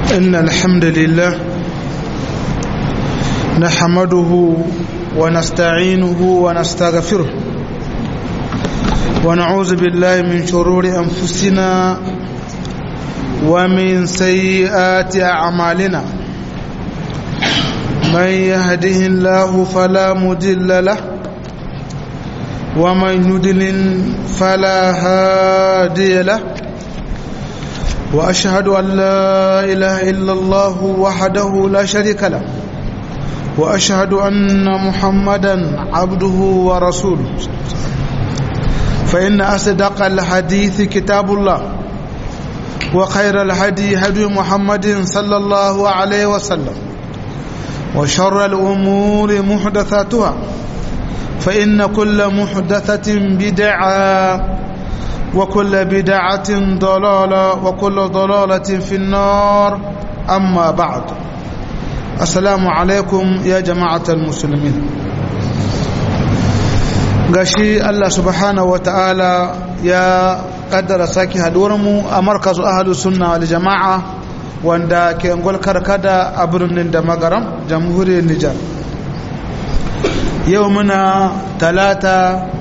إن الحمد لله نحمده ونستعينه ونستغفره ونعوذ بالله من شرور أنفسنا ومن سيئات أعمالنا من يهده الله فلا مضل له ومن يضلل فلا هادي له واشهد ان لا اله الا الله وحده لا شريك له واشهد ان محمدا عبده ورسوله فان اصدق الحديث كتاب الله وخير الهدي هدي محمد صلى الله عليه وسلم وشر الامور محدثاتها فان كل محدثه بدعه وكل بدعة ضلالة وكل ضلالة في النار أما بعد السلام عليكم يا جماعة المسلمين gashi Allah subhanahu wata'ala ya kaddara saki haduwarmu a markazu ahalus sunna wal jama'a wanda ke ngol karkada a birnin da magaram jamhuriyar Nijar yau muna talata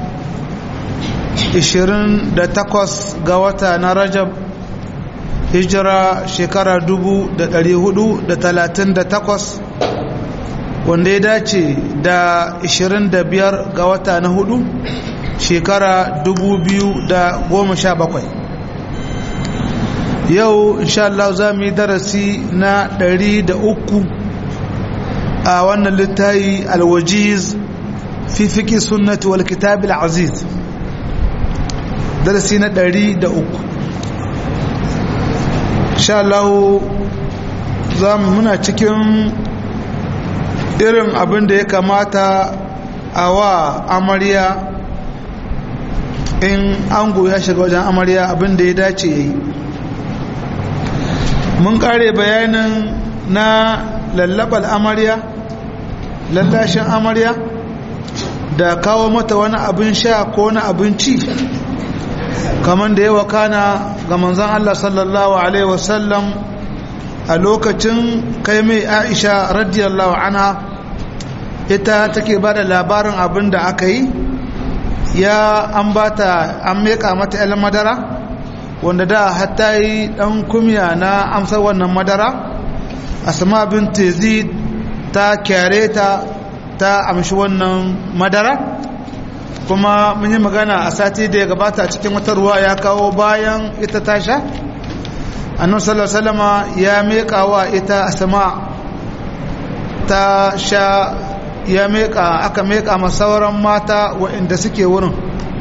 28 ga wata na rajab hijira shekara 438 wanda ya dace da 25 ga wata na hudu shekara 2017 yau inshallah za mu yi darasi na 103 a wannan littayi alwajiz fi fiki sunnati wal kitab al-aziz darasi na ɗari da uku Allah za mu muna cikin irin abin da ya kamata a wa amarya in ango ya shiga wajen amarya abin da ya dace ya yi mun kare bayanin na lallabal amarya lallashin amarya da kawo mata wani abin sha ko wani abinci kamar da ya wakana ga manzan Allah sallallahu Alaihi wasallam a lokacin kai mai aisha radiyallahu anha ita take ba da labarin abin da aka yi ya an ba ta an meka mata yan madara wanda da hatta yi dan kumya na amsar wannan madara asma bin tezid ta kyare ta ta amshi wannan madara kuma mun yi magana a sati da ya gabata cikin wata ruwa ya kawo bayan ita ta sha annan salama ya meka wa ita asama ta sha ya meka aka meka sauran mata waɗanda suke wurin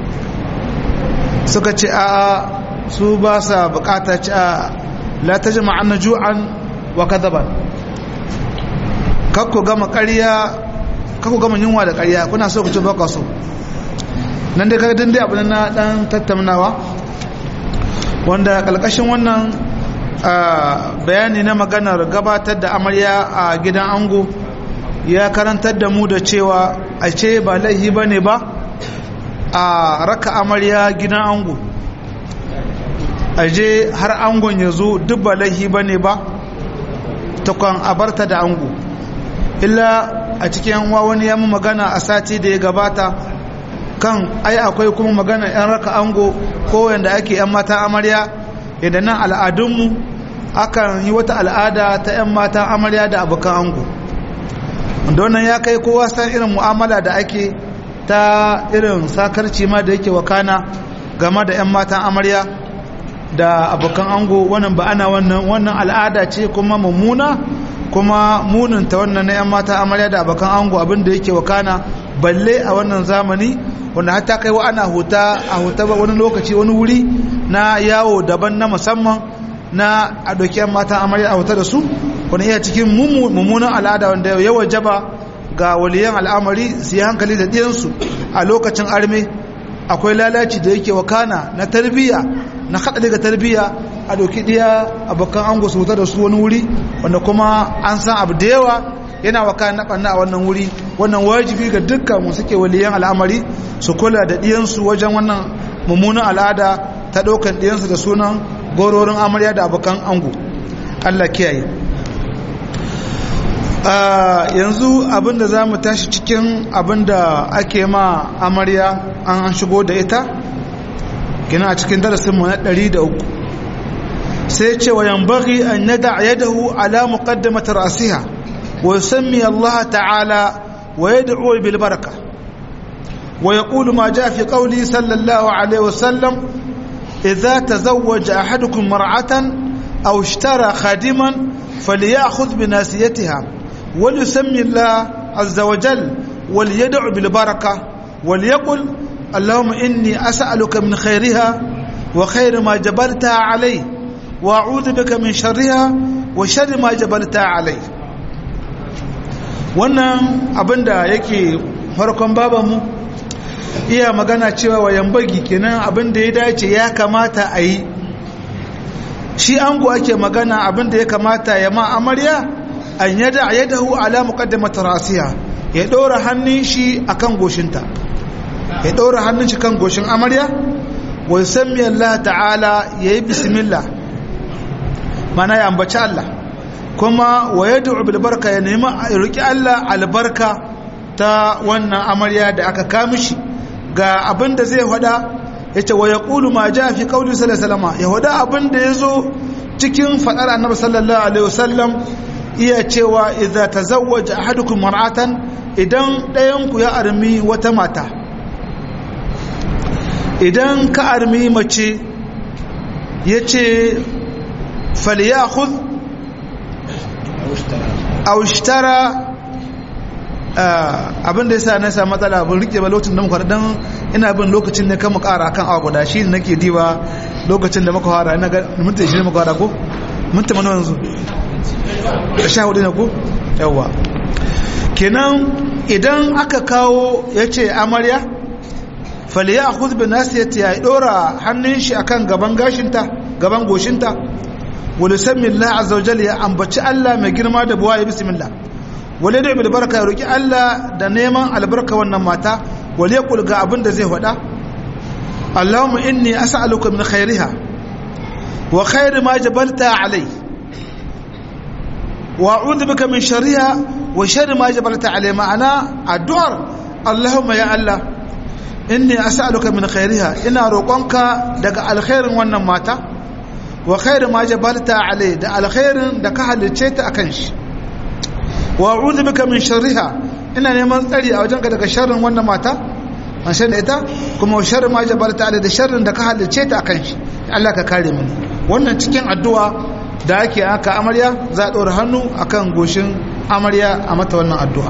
suka ce a su ba sa bukata ci a la ta jama an ju'an wa kadaban kakku gama ƙarya kakku gama yunwa da ƙarya kuna so ku ce baka so nan dai kaga dai abu na dan tattaunawa wanda kalkashin wannan bayani na maganar gabatar da amarya a gidan ango ya karantar da mu da cewa a ce ba laihi ba ne ba a raka amarya gidan ango a je har angon ya zo duk ba laihi ba ne ba takwan abarta da ango illa a cikin wani ya mu magana a sati da ya gabata kan ai akwai kuma magana 'yan raka ango ko yadda ake 'yan mata amarya yadda nan al'adunmu akan yi wata al'ada ta 'yan mata amarya da abokan ango wanda wannan ya kai kowa san irin mu'amala da ake ta irin sakarci ma da yake wakana game da 'yan matan amarya da abokan ango wannan ba ana wannan wannan al'ada ce kuma mummuna kuma muninta wannan na 'yan mata amarya da abokan ango abin da yake wakana balle a wannan zamani wanda hatta kai wa ana huta a huta ba wani lokaci wani wuri na yawo daban na musamman na a ɗauki mata amarya a huta da su wani iya cikin mummunan al'ada wanda ya wajaba ga waliyan al'amari su yi hankali da ɗiyansu a lokacin arme akwai lalaci da yake wakana na tarbiyya na haɗari ga tarbiyya a ɗauki ɗiya abokan ango su huta da su wani wuri wanda kuma an san abu da yawa yana waka na ɓanna a wannan wuri wannan wajibi ga dukkan mu suke waliyan al'amari su kula da ɗiyansu wajen wannan mummunan al'ada ta ɗaukan ɗiyansu da sunan gororin amarya da abokan ango Allah kiyaye yanzu abinda za mu tashi cikin abinda ake ma amarya an shigo da ita gina a cikin darasinmu na 103 sai ce wa yambaghi an yada yadahu ala muqaddamati ra'siha wa yusammi Allah ta'ala wa yad'u bil baraka wa yaqulu ma jaa fi qawli sallallahu alaihi wasallam idza tazawwaja ahadukum mar'atan aw ishtara khadiman falyakhudh bi nasiyatiha وليسمي الله عز وجل وليدع بالبركة وليقل اللهم إني أسألك من خيرها وخير ما جبلتها عليه وأعوذ بك من شرها وشر ما جبلتها عليه wannan abin da yake farkon babanmu iya magana cewa wa yambagi kenan abin da ya dace ya kamata a yi shi ango ake magana abin da ya kamata ya ma amarya an yada yadahu ala muqaddamat rasiha ya dora hannun shi akan goshinta ya dora hannun shi kan goshin amarya wa yusammi Allah ta'ala yayi bismillah mana ya ambaci Allah kuma wa yad'u bil barka ya nemi roki Allah albarka ta wannan amarya da aka kamishi ga abin da zai hada yace wa yaqulu ma jaa fi qawli sallallahu alaihi wasallam ya hada abin da yazo cikin fadar annabi sallallahu alaihi wasallam iya cewa idza tazawwaja ahadukum mar'atan idan ɗayan ku ya armi wata mata idan ka armi mace yace falyakhudh aw ishtara abin da yasa na samu matsala bin rike ba lokacin da muka dan ina bin lokacin ne kan mu ƙara kan awa guda shi nake diba lokacin da muka fara ina ga minti 20 muka fara ko minti mana yanzu da sha hudu ne ko yawa kenan idan aka kawo ya ce amarya faliya a kuzbi nasiyati ya dora hannun shi akan gaban gashinta gaban goshinta wani sammin la azawajal ya ambaci allah mai girma da buwa ya bismillah wale da ibil barka ya roki allah da neman albarka wannan mata wale ya kulga abin da zai faɗa allahumma inni as'aluka min khairiha wa khairi ma jabalta alai وأعوذ بك من شرها وشر ما جبلت عليه معنا الدعاء اللهم يا الله إني أسألك من خيرها إن روقنك دق الخير وانا ماتا وخير ما جبلت عليه دق الخير دق هل تشيت أكنش وأعوذ بك من شرها إن نمان تري أو جنك دق شر وانا ماتا an shan ita kuma shar ma jabalta ala da sharrin da ka halice ta akan shi Allah ka kare mu wannan cikin addu'a da ake aka amarya za a ɗora hannu a kan goshin amarya a mata wannan addu'a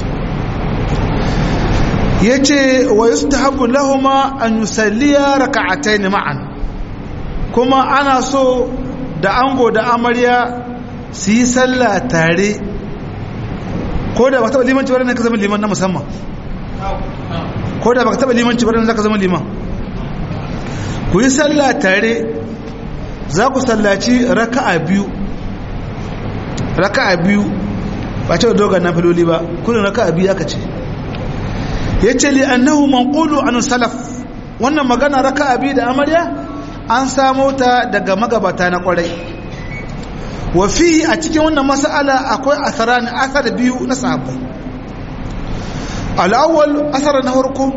ya ce wa yi ta hagu lahuma an yi salliya raka'atai ne ma'an kuma ana so da ango da amarya su yi sallah tare ko da ba taɓa limanci wadanda ka zama liman na musamman ko da ba ka taɓa limanci wadanda ka zama liman ku yi sallah tare za ku sallaci raka'a biyu raka'a biyu ba ce dogon na filoli ba kudin raka'a biyu aka ce ya ce li annahu manqulu an salaf wannan magana raka'a biyu da amarya an samo ta daga magabata na kwarai wa fihi a cikin wannan mas'ala akwai asaran asar biyu na sahabbai al-awwal asar na farko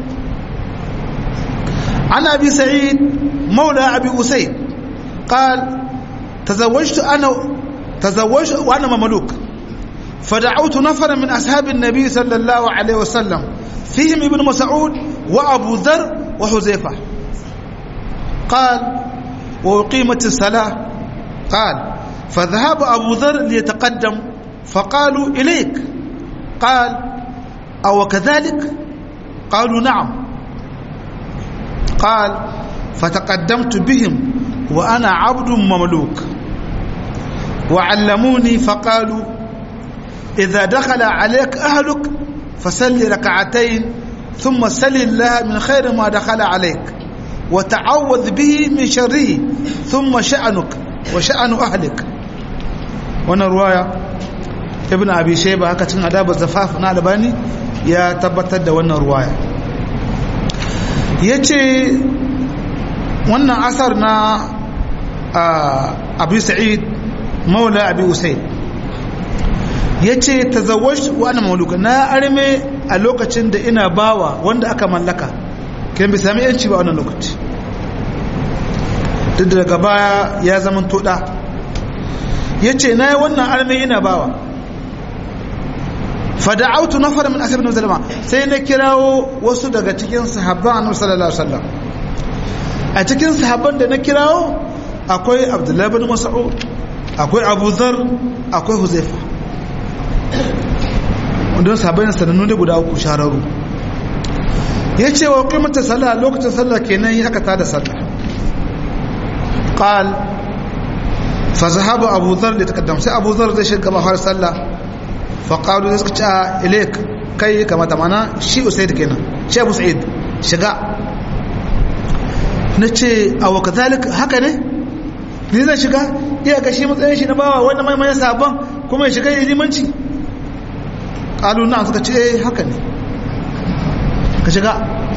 an abi sa'id maula abi usayd قال تزوجت أنا تزوجت وأنا مملوك فدعوت نفرا من أصحاب النبي صلى الله عليه وسلم فيهم ابن مسعود وأبو ذر وحذيفة قال وأقيمت الصلاة قال فذهب أبو ذر ليتقدم فقالوا إليك قال أو كذلك قالوا نعم قال فتقدمت بهم وأنا عبد مملوك وعلموني فقالوا إذا دخل عليك أهلك فسل ركعتين ثم سل الله من خير ما دخل عليك وتعوذ به من شره ثم شأنك وشأن أهلك وانا رواية ابن أبي شيبة هكذا أداب الزفاف نالباني يا تبتد وانا رواية يتي wannan asar na abu sa'id maula abi usaid yace tazawwajtu wa ana mamluka na arme a lokacin da ina bawa wanda aka mallaka kin bi sami yanci ba wannan lokaci duk daga baya ya zama toda yace na yi wannan arme ina bawa fada'autu nafar min ashabin zalama sai na kirawo wasu daga cikin sahabban annabi sallallahu alaihi wasallam a cikin sahabban da na kirawo akwai abdullahi bin mas'ud akwai abu dhar akwai huzaifa don sahabbai sanannu da guda uku shararu ya ce wa kimanta sallah lokacin sallah kenan yi aka tada sallah qal fa zahaba abu dhar da takaddam sai abu dhar zai shiga bahar sallah faƙaɗu da suka ci a ilek kai kamata mana shi usaid kenan shi abu sa'id shiga na ce a waka zalik haka ne ni zan shiga iya ga shi matsayin shi na bawa wanda mai mai sabon kuma ya shiga ya limanci ƙalu na suka ce haka ne ka shiga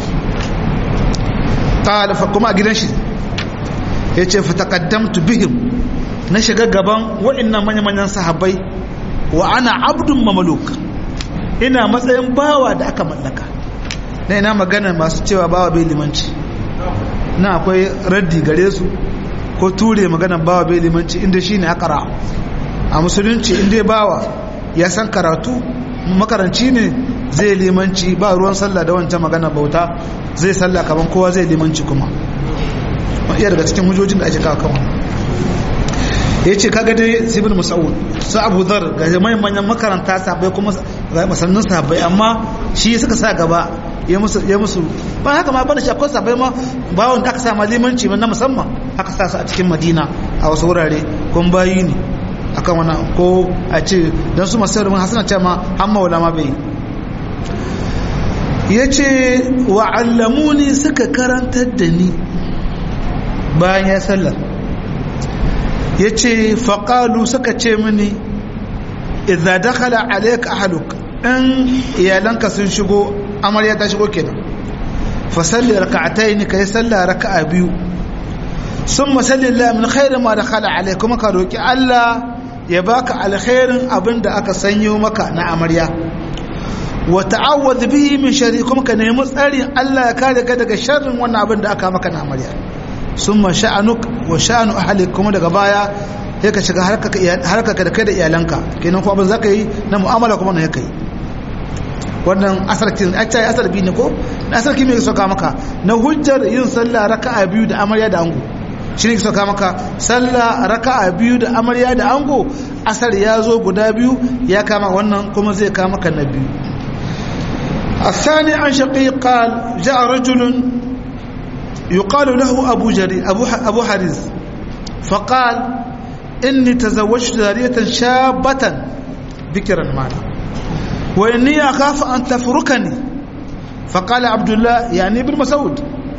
ƙalafa kuma a gidan shi ya ce fatakaddamtu bihim na shiga gaban waɗannan manya-manyan sahabbai wa ana abdun mamaluk ina matsayin bawa da aka mallaka na ina magana masu cewa bawa bai limanci na akwai raddi gare su ko ture magana bawa bai limanci inda shine akara a musulunci inda bawa ya san karatu makaranci ne zai limanci ba ruwan sallah da wancan magana bauta zai sallah kaman kowa zai limanci kuma iya daga cikin hujojin da ake kawo kan ya ce kaga dai sibin musa'ud su abu zar ga jami'in manyan makaranta sabai kuma masannin sabai amma shi suka sa gaba ya musu ba haka ma bane shi akwai sabai ma bawon da aka sa limanci na musamman aka sa su a cikin madina a wasu wurare kun bayi ne akan wani ko a ce don su masu yawon hasana ce ma an maula ma bai ya ce wa'allamuni suka karantar da ni bayan ya sallar ya ce faƙalu suka ce mini idza dakhala alayka ahluk in iyalanka sun shigo amarya ta shigo kenan fa salli rak'atayn kai salla raka'a biyu summa salli lillahi min khairin ma dakhala alayka kuma ka roki Allah ya baka alkhairin abinda aka sanyo maka na amarya wa ta'awwadh bihi min sharri kuma ka nemi tsarin Allah ya kare ka daga sharrin wannan abin da aka maka na amarya summa sha'anuk wa sha'anu ahlik kuma daga baya sai ka shiga harkaka da kai da iyalanka kenan ko abin za ka yi na mu'amala kuma na ya kai wannan asarkin a ce asar biyu ne ko na asarki mai soka maka na hujjar yin sallah raka'a biyu da amarya da ango shi ne soka maka sallah raka'a biyu da amarya da ango asar ya zo guda biyu ya kama wannan kuma zai kama ka na biyu الثاني عن شقيق قال جاء رجل يقال له أبو جري أبو, أبو حريز فقال إني تزوجت جارية شابة بكرا معنا وإني أخاف أن تفركني فقال عبد الله يعني ابن مسعود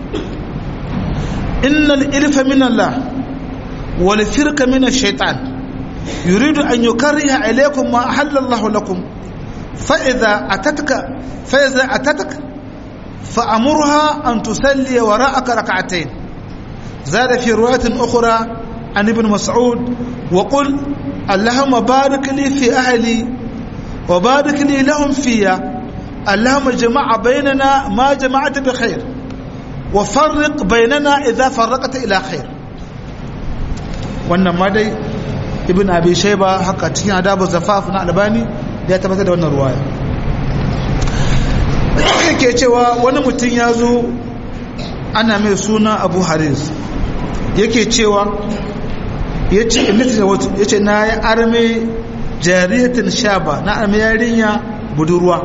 إن الإلف من الله والفرك من الشيطان يريد أن يكره إليكم ما أحل الله لكم فإذا أتتك فإذا أتتك فأمرها أن تصلي وراءك ركعتين زاد في رواية أخرى عن ابن مسعود وقل اللهم بارك لي في أهلي وبارك لي لهم فيا اللهم جمع بيننا ما جمعت بخير وفرق بيننا إذا فرقت إلى خير wannan ma dai ibn abi shayba haka cikin adabu zafaf na albani ya tabbatar da wannan ruwaya yake cewa wani mutum ya zo ana mai suna abu haris yake cewa ya ce na yi arme jariyatin shaba na arme yarinya budurwa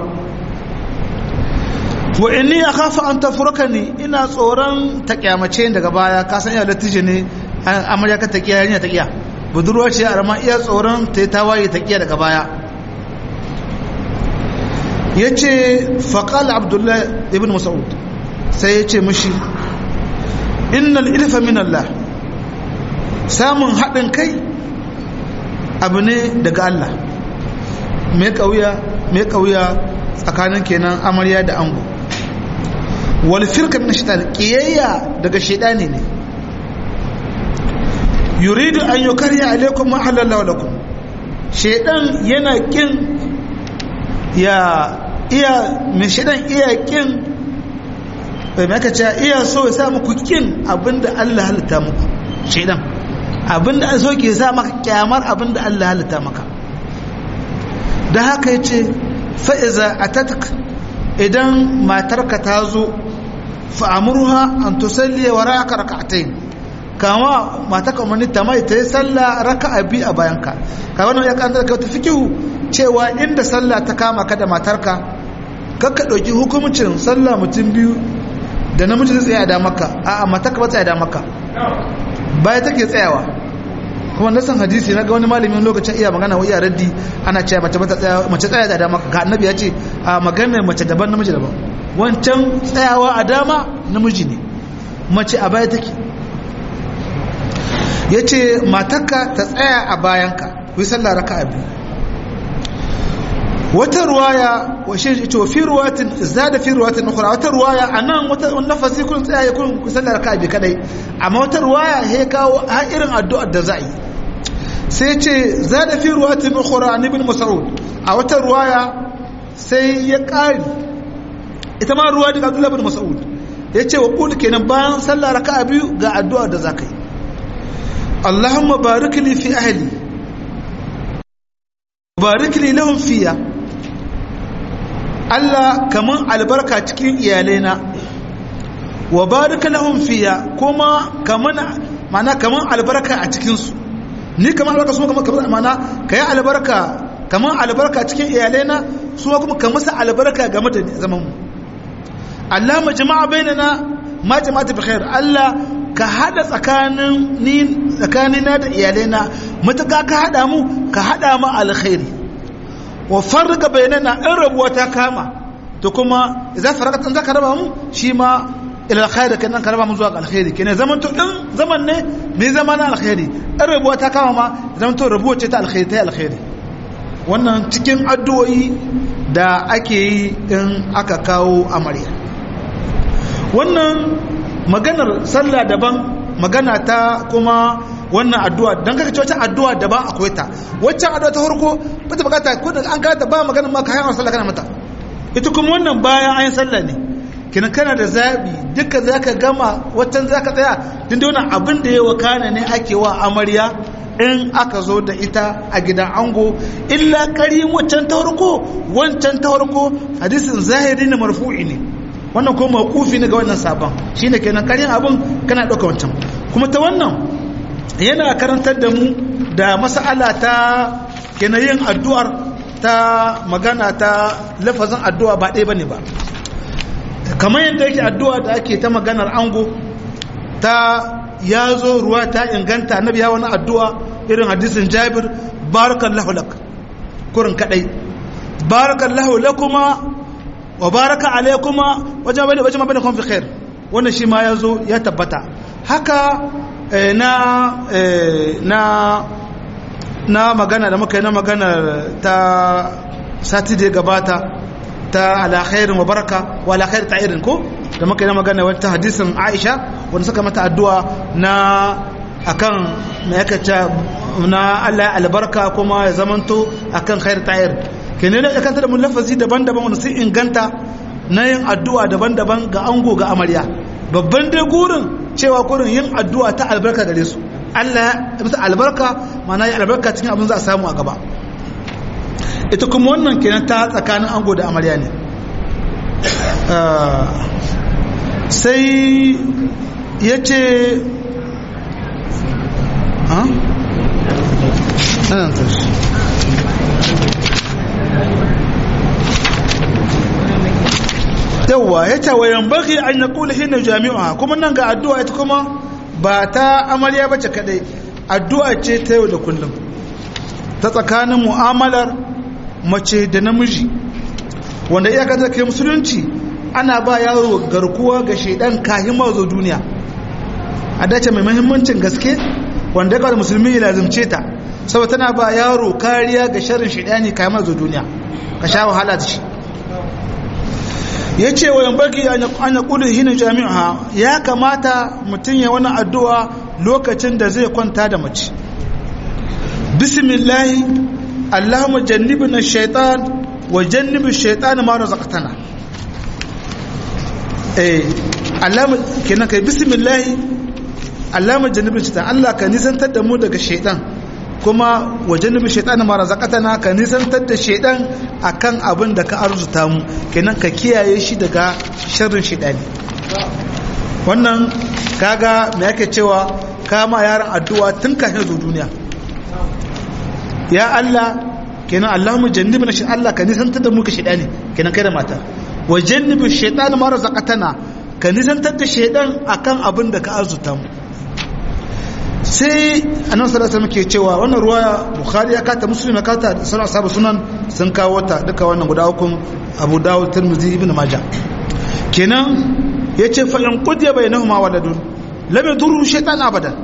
wa inni ya kafa an tafurka ne ina tsoron ta kyamace daga baya kasan iya latije ne amarya ka taƙiya yarinya taƙiya budurwa ce a iya tsoron ta yi tawaye taƙiya daga baya ya ce faƙal abdullahi ibn mas'ud sai ya ce mashi innal ilfa min Allah samun haɗin kai abu ne daga Allah mai ƙauya mai ƙauya tsakanin kenan amarya da ango wal firka min shaitan qiyayya daga shaitani ne yuridu an yukarya alaikum ma halallahu lakum shedan yana kin ya iya mai shedan iya kin bai maka ce iya so ya sa muku kin abinda Allah halitta muku shedan abinda so ke sa maka kyamar abinda Allah halitta maka da haka yace fa iza atatak idan matarka ta zo fa amurha an tusalli waraka rak'atayn kama matarka umarni ta mai ta yi sallah raka'a bi a bayanka ka wannan ya kanta ka ta fikihu cewa inda sallah ta kama ka da matarka kakka ɗauki hukumcin sallah mutum biyu da namiji zai tsaya da maka a'a matarka ba tsaya da maka baya take tsayawa kuma na san hadisi na ga wani malamin lokacin iya magana wa iya raddi ana cewa mace ba ta tsaya mace tsaya da dama ga annabi ya ce a maganar mace daban namiji daban wancan tsayawa a dama namiji ne mace a baya take ya ce matarka ta tsaya a bayanka ku yi sallah raka a biyu wata ruwaya wa shi ito fi ruwatin zada fi ruwatin ukhra wata ruwaya anan wata nafasi kun tsaya kun ku sallah raka a biyu kadai amma wata ruwaya he kawo ha irin addu'ar da za yi sai ce zada fi ruwatin ukhra an ibn mas'ud a wata ruwaya sai ya kari ita ma ruwa daga Abdullah ibn Mas'ud yace wa qul kenan bayan sallah raka'a biyu ga addu'a da zakai Allahumma barik li fi ahli barik li lahum fiya Allah kaman albarka cikin iyalaina wa barik lahum fiya kuma kaman mana kaman albarka a cikin su ni kaman albarka su kaman mana kai albarka kaman albarka cikin iyalaina su kuma kaman sa albarka game da zaman mu Allah majma'a bainana ma jama'atu bi khair Allah ka hada tsakanin ni tsakanina da iyalaina mutaka ka hada mu ka hada mu alkhairi wa farqa bainana in rabuwa ta kama to kuma idan farqatan zaka raba mu shi ma ila alkhair kenan ka raba mu zuwa alkhairi kenan zaman to din zaman ne me zaman alkhairi in rabuwa ta kama ma zaman to rabuwa ce ta alkhairi ta alkhairi wannan cikin addu'o'i da ake yi in aka kawo amarya wannan maganar sallah daban magana ta kuma wannan addu'a don kaka ce wacce addu'a daban akwai ta waccan addu'a ta farko ba ta bukata ko da an gata ba maganar ma kayan sallah kana mata ita kuma wannan bayan ayin sallah ne kina kana da zabi duka zaka gama waccan zaka tsaya din da wannan abin da ya wakana ne ake wa amarya in aka zo da ita a gidan ango illa karin waccan ta farko wancan ta farko hadisin zahiri ne marfu'i ne wannan kuma makufi ne ga wannan sabon shine kenan karin abin kana ɗauka wancan kuma ta wannan yana karantar da mu da mas'ala ta kenan yin addu'ar ta magana ta lafazin addu'a ba ɗaya bane ba kamar yadda yake addu'a da ake ta maganar ango ta ya zo ruwa ta inganta annabi ya wani addu'a irin hadisin jabir barakallahu lak kurin kadai barakallahu lakuma wa baraka alaykuma wajen bane wajen bane kun fi khair wannan shi ma yazo ya tabbata haka na na na magana da muka yi na magana ta sati da gabata ta ala khairin wa baraka wa ala khair ta'irin ko da muka yi na magana wata hadisin Aisha wanda suka mata addu'a na akan me yake na Allah albarka kuma ya zamanto akan khair ta'ir kenan ne kanta da mun lafazi daban-daban wanda sun inganta na yin addu'a daban-daban ga ango ga amarya babban dai gurin cewa gurin yin addu'a ta albarka gare su Allah ya bisa albarka mana ya albarka cikin abin za a samu a gaba ita kuma wannan kenan ta tsakanin ango da amarya ne sai ya ce yawwa ya ce wa yambaki an ya kula hina jami'a kuma nan ga addu'a ita kuma ba ta amarya bace kadai addu'a ce ta yau da kullum ta tsakanin mu'amalar mace da namiji wanda iyaka ta kai musulunci ana ba yaro garkuwa ga shaidan kahin mazo duniya a dace mai muhimmancin gaske wanda ya musulmi ya lazimce ta saboda tana ba yaro kariya ga sharrin shaidani kahin mazo duniya ka sha wahala da shi ya ce wa yan baki an ya kudin hina jami'a ya kamata mutum ya wani addu'a lokacin da zai kwanta da mace bismillahi allahumma jannibna shaitan wa jannibi shaitan ma razaqtana eh allahumma kenan kai bismillahi allahumma jannibna shaitan Allah ka nisantar da mu daga shaitan kuma wa jannibi shaitan ma razaqtana ka nisantar da shaitan akan abin da ka arzuta mu kenan ka kiyaye shi daga sharrin shaitani wannan kaga me yake cewa kama yaran addu'a tun kafin zo duniya ya Allah kenan Allahumma jannibna shi Allah ka nisantar da mu ka shedani kenan kai da mata wa jannibi shaytan ma razaqatana ka nisantar da shaydan akan abin da ka arzuta mu sai annabi sallallahu alaihi wasallam ke cewa wannan ruwa bukhari ya kata muslim ya kata sunan ashabu sunan sun kawo ta duka wannan guda hukun abu dawud tirmidhi ibn majah kenan yace fa in qudiya bainahuma waladun lam yadurru shaytan abadan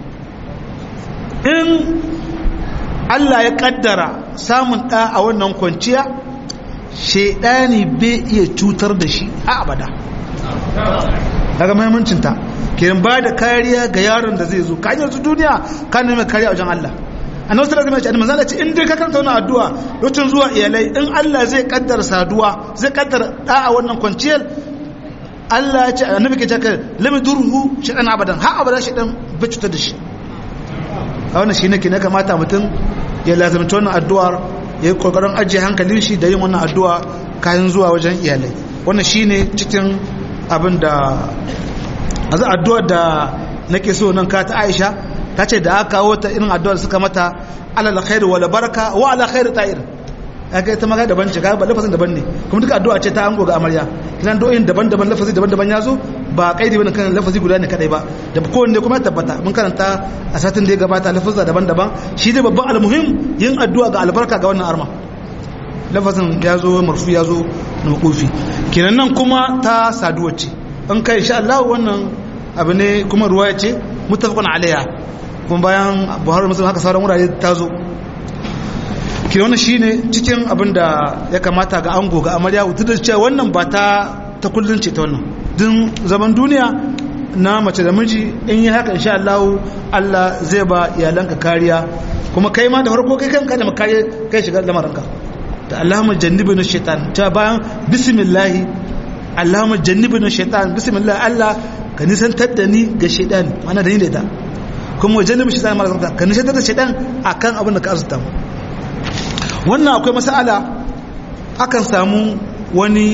in Allah ya kaddara samun ɗa a wannan kwanciya shaidani bai iya cutar da shi a abada daga mahimmancinta kiran ba da kariya ga yaron da zai zo ka hanyar su duniya ka nemi kariya wajen Allah annabi sallallahu alaihi wasallam manzala ce in dai ka karanta wannan addu'a lokacin zuwa iyalai in Allah zai kaddara saduwa zai kaddara da a wannan kwanciyar Allah ya ce annabi ke cewa lami durhu shaitan abadan har abada shaitan bai cutar da shi a wannan shi ne ke na kamata mutum ya lazamta wannan addu'ar ya yi kokarin ajiye hankalin shi da yin wannan addu'a kayan zuwa wajen iyalai wannan shi ne cikin abin da a za addu'ar da nake so nan ka ta aisha ta ce da aka kawo ta irin addu'ar suka mata alal khairu wala baraka wa ala khairu ta'ir aka ita magana daban ce ba lafazin daban ne kuma duka addu'a ce ta ango ga amarya kinan do'in daban-daban lafazi daban-daban ya zo ba kaidi bane kan lafazi guda ne kadai ba da kowanne kuma tabbata mun karanta a satin da ya gabata lafazza daban-daban shi dai babban almuhim yin addu'a ga albarka ga wannan arma lafazin ya zo marfu ya zo na makofi kenan nan kuma ta saduwa ce in kai insha Allah wannan abu ne kuma ruwaya ce muttafaqun alaiha kuma bayan Buhari Muslim haka sauran wurare ta zo ke wannan shine cikin abin da ya kamata ga ango ga amarya wutu da cewa wannan ba ta ta kullun ce ta wannan din zaman duniya na mace da miji in yi haka insha Allah Allah zai ba iyalanka kariya kuma kai ma da farko kai kanka da makariya kai shiga lamarinka da Allahumma jannibna shaitan ta bayan bismillah Allahumma jannibna shaitan bismillah Allah ka nisantar da ni ga shaitan mana da ni da ita kuma jannibna shaitan mara ka nisantar da shaitan akan abin da ka azuta mu wannan akwai masala akan samu wani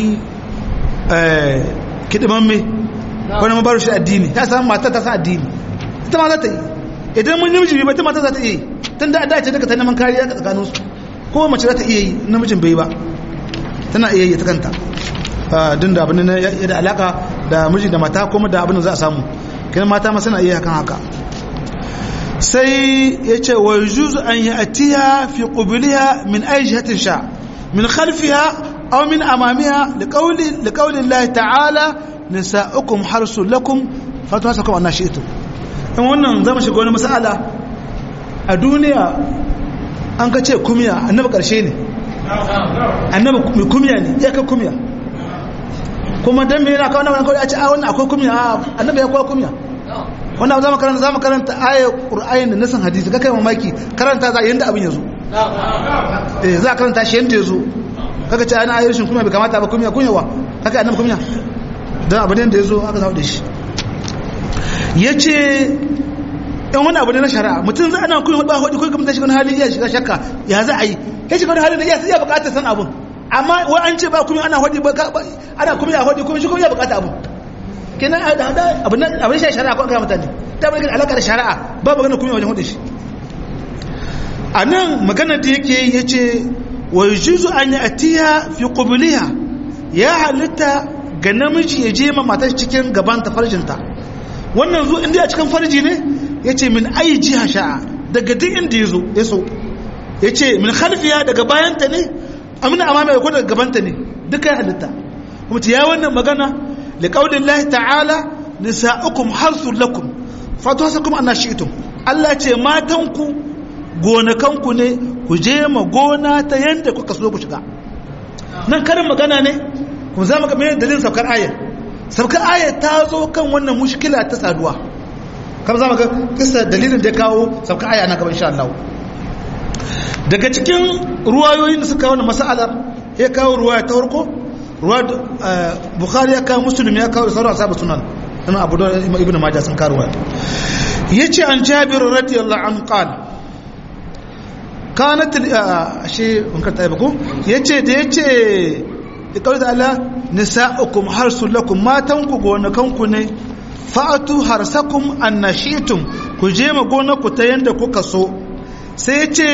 kidiman mai wani mabaru shi addini ta samu mata ta sa addini ita ma za ta yi idan mun namiji bai ta mata za ta iya yi tun da dace daga ta neman kariya ga tsakanin su ko mace za ta iya yi namijin bai ba tana iya yi ta kanta din da abin da ya da alaka da miji da mata kuma da abin da za a samu kiran mata ma suna iya hakan haka sai ya ce wa yujuzu an yi atiya fi qubliha min ayi jihatin sha min khalfiha aw min amamiha liqawli liqawli Allah ta'ala nisa'ukum harsul lakum fatwasakum an nashi'tu in wannan zama shiga wani mas'ala a duniya an ka ce kumiya annabi karshe ne annabi mai kumiya ne ya ka kumiya kuma dan me yana kawo wannan kawai a ce a wannan akwai kumiya annabi ya kawo kumiya wannan za mu karanta za mu karanta ayar ƙur'ayin da nasan hadisi ka kai mamaki karanta za yanda abin ya zo eh za a karanta shi yanda ya zo kaga ce ana ayar shin kuma bai kamata ba kumiya kunyawa haka annabi kumiya don abin da ya zo aka zawo da shi ya ce yan wani abu ne na shari'a mutum za ana kunya ba hudu kuma ta shiga wani hali iya shiga shakka ya za a yi ya shiga wani hali da iya bukatar san abun amma wai an ce ba kuma ana hudu ana kuma ya hudu kuma shi kuma ya bukata abun kenan abin shi shari'a ko aka mutane ta bai gani alaka da shari'a ba magana kuma wajen hudu shi a nan magana da yake ya ce wa yujuzu an yi atiya fi qubliha ya halitta ga namiji ya je ma matar cikin gaban ta farjinta wannan zo inda a cikin farji ne ya ce min ayi jiha sha'a daga duk inda ya zo ya so ya ce min khalfiya daga bayanta ne amina amama ya ko daga gabanta ne duka ya halitta kuma ta ya wannan magana لقول الله تعالى نساؤكم حرث لكم فتوسكم أن شئتم Allah ce matanku gonakanku ne ku je ma gona ta yadda kuka so ku shiga nan karin magana ne kuma za mu ga mai dalilin saukar ayar saukar ayar ta zo kan wannan mushkila ta saduwa kamar za mu ga kisa dalilin da ya kawo sauka aya na gaban insha Allah daga cikin ruwayoyin da suka wani mas'alar ya kawo ruwaya ta farko ruwa bukhari ya kawo muslim ya kawo sauran asabu sunan ina abu da ibnu majah sun kawo yace an jabir radiyallahu anhu qala kanat shi mun karta ba ko yace da yace da kawai da Allah nisa'ukum harsul lakum matan ku gonakan ku ne fa'atu harsakum annashitum ku je ma gonar ku ta yanda kuka so sai yace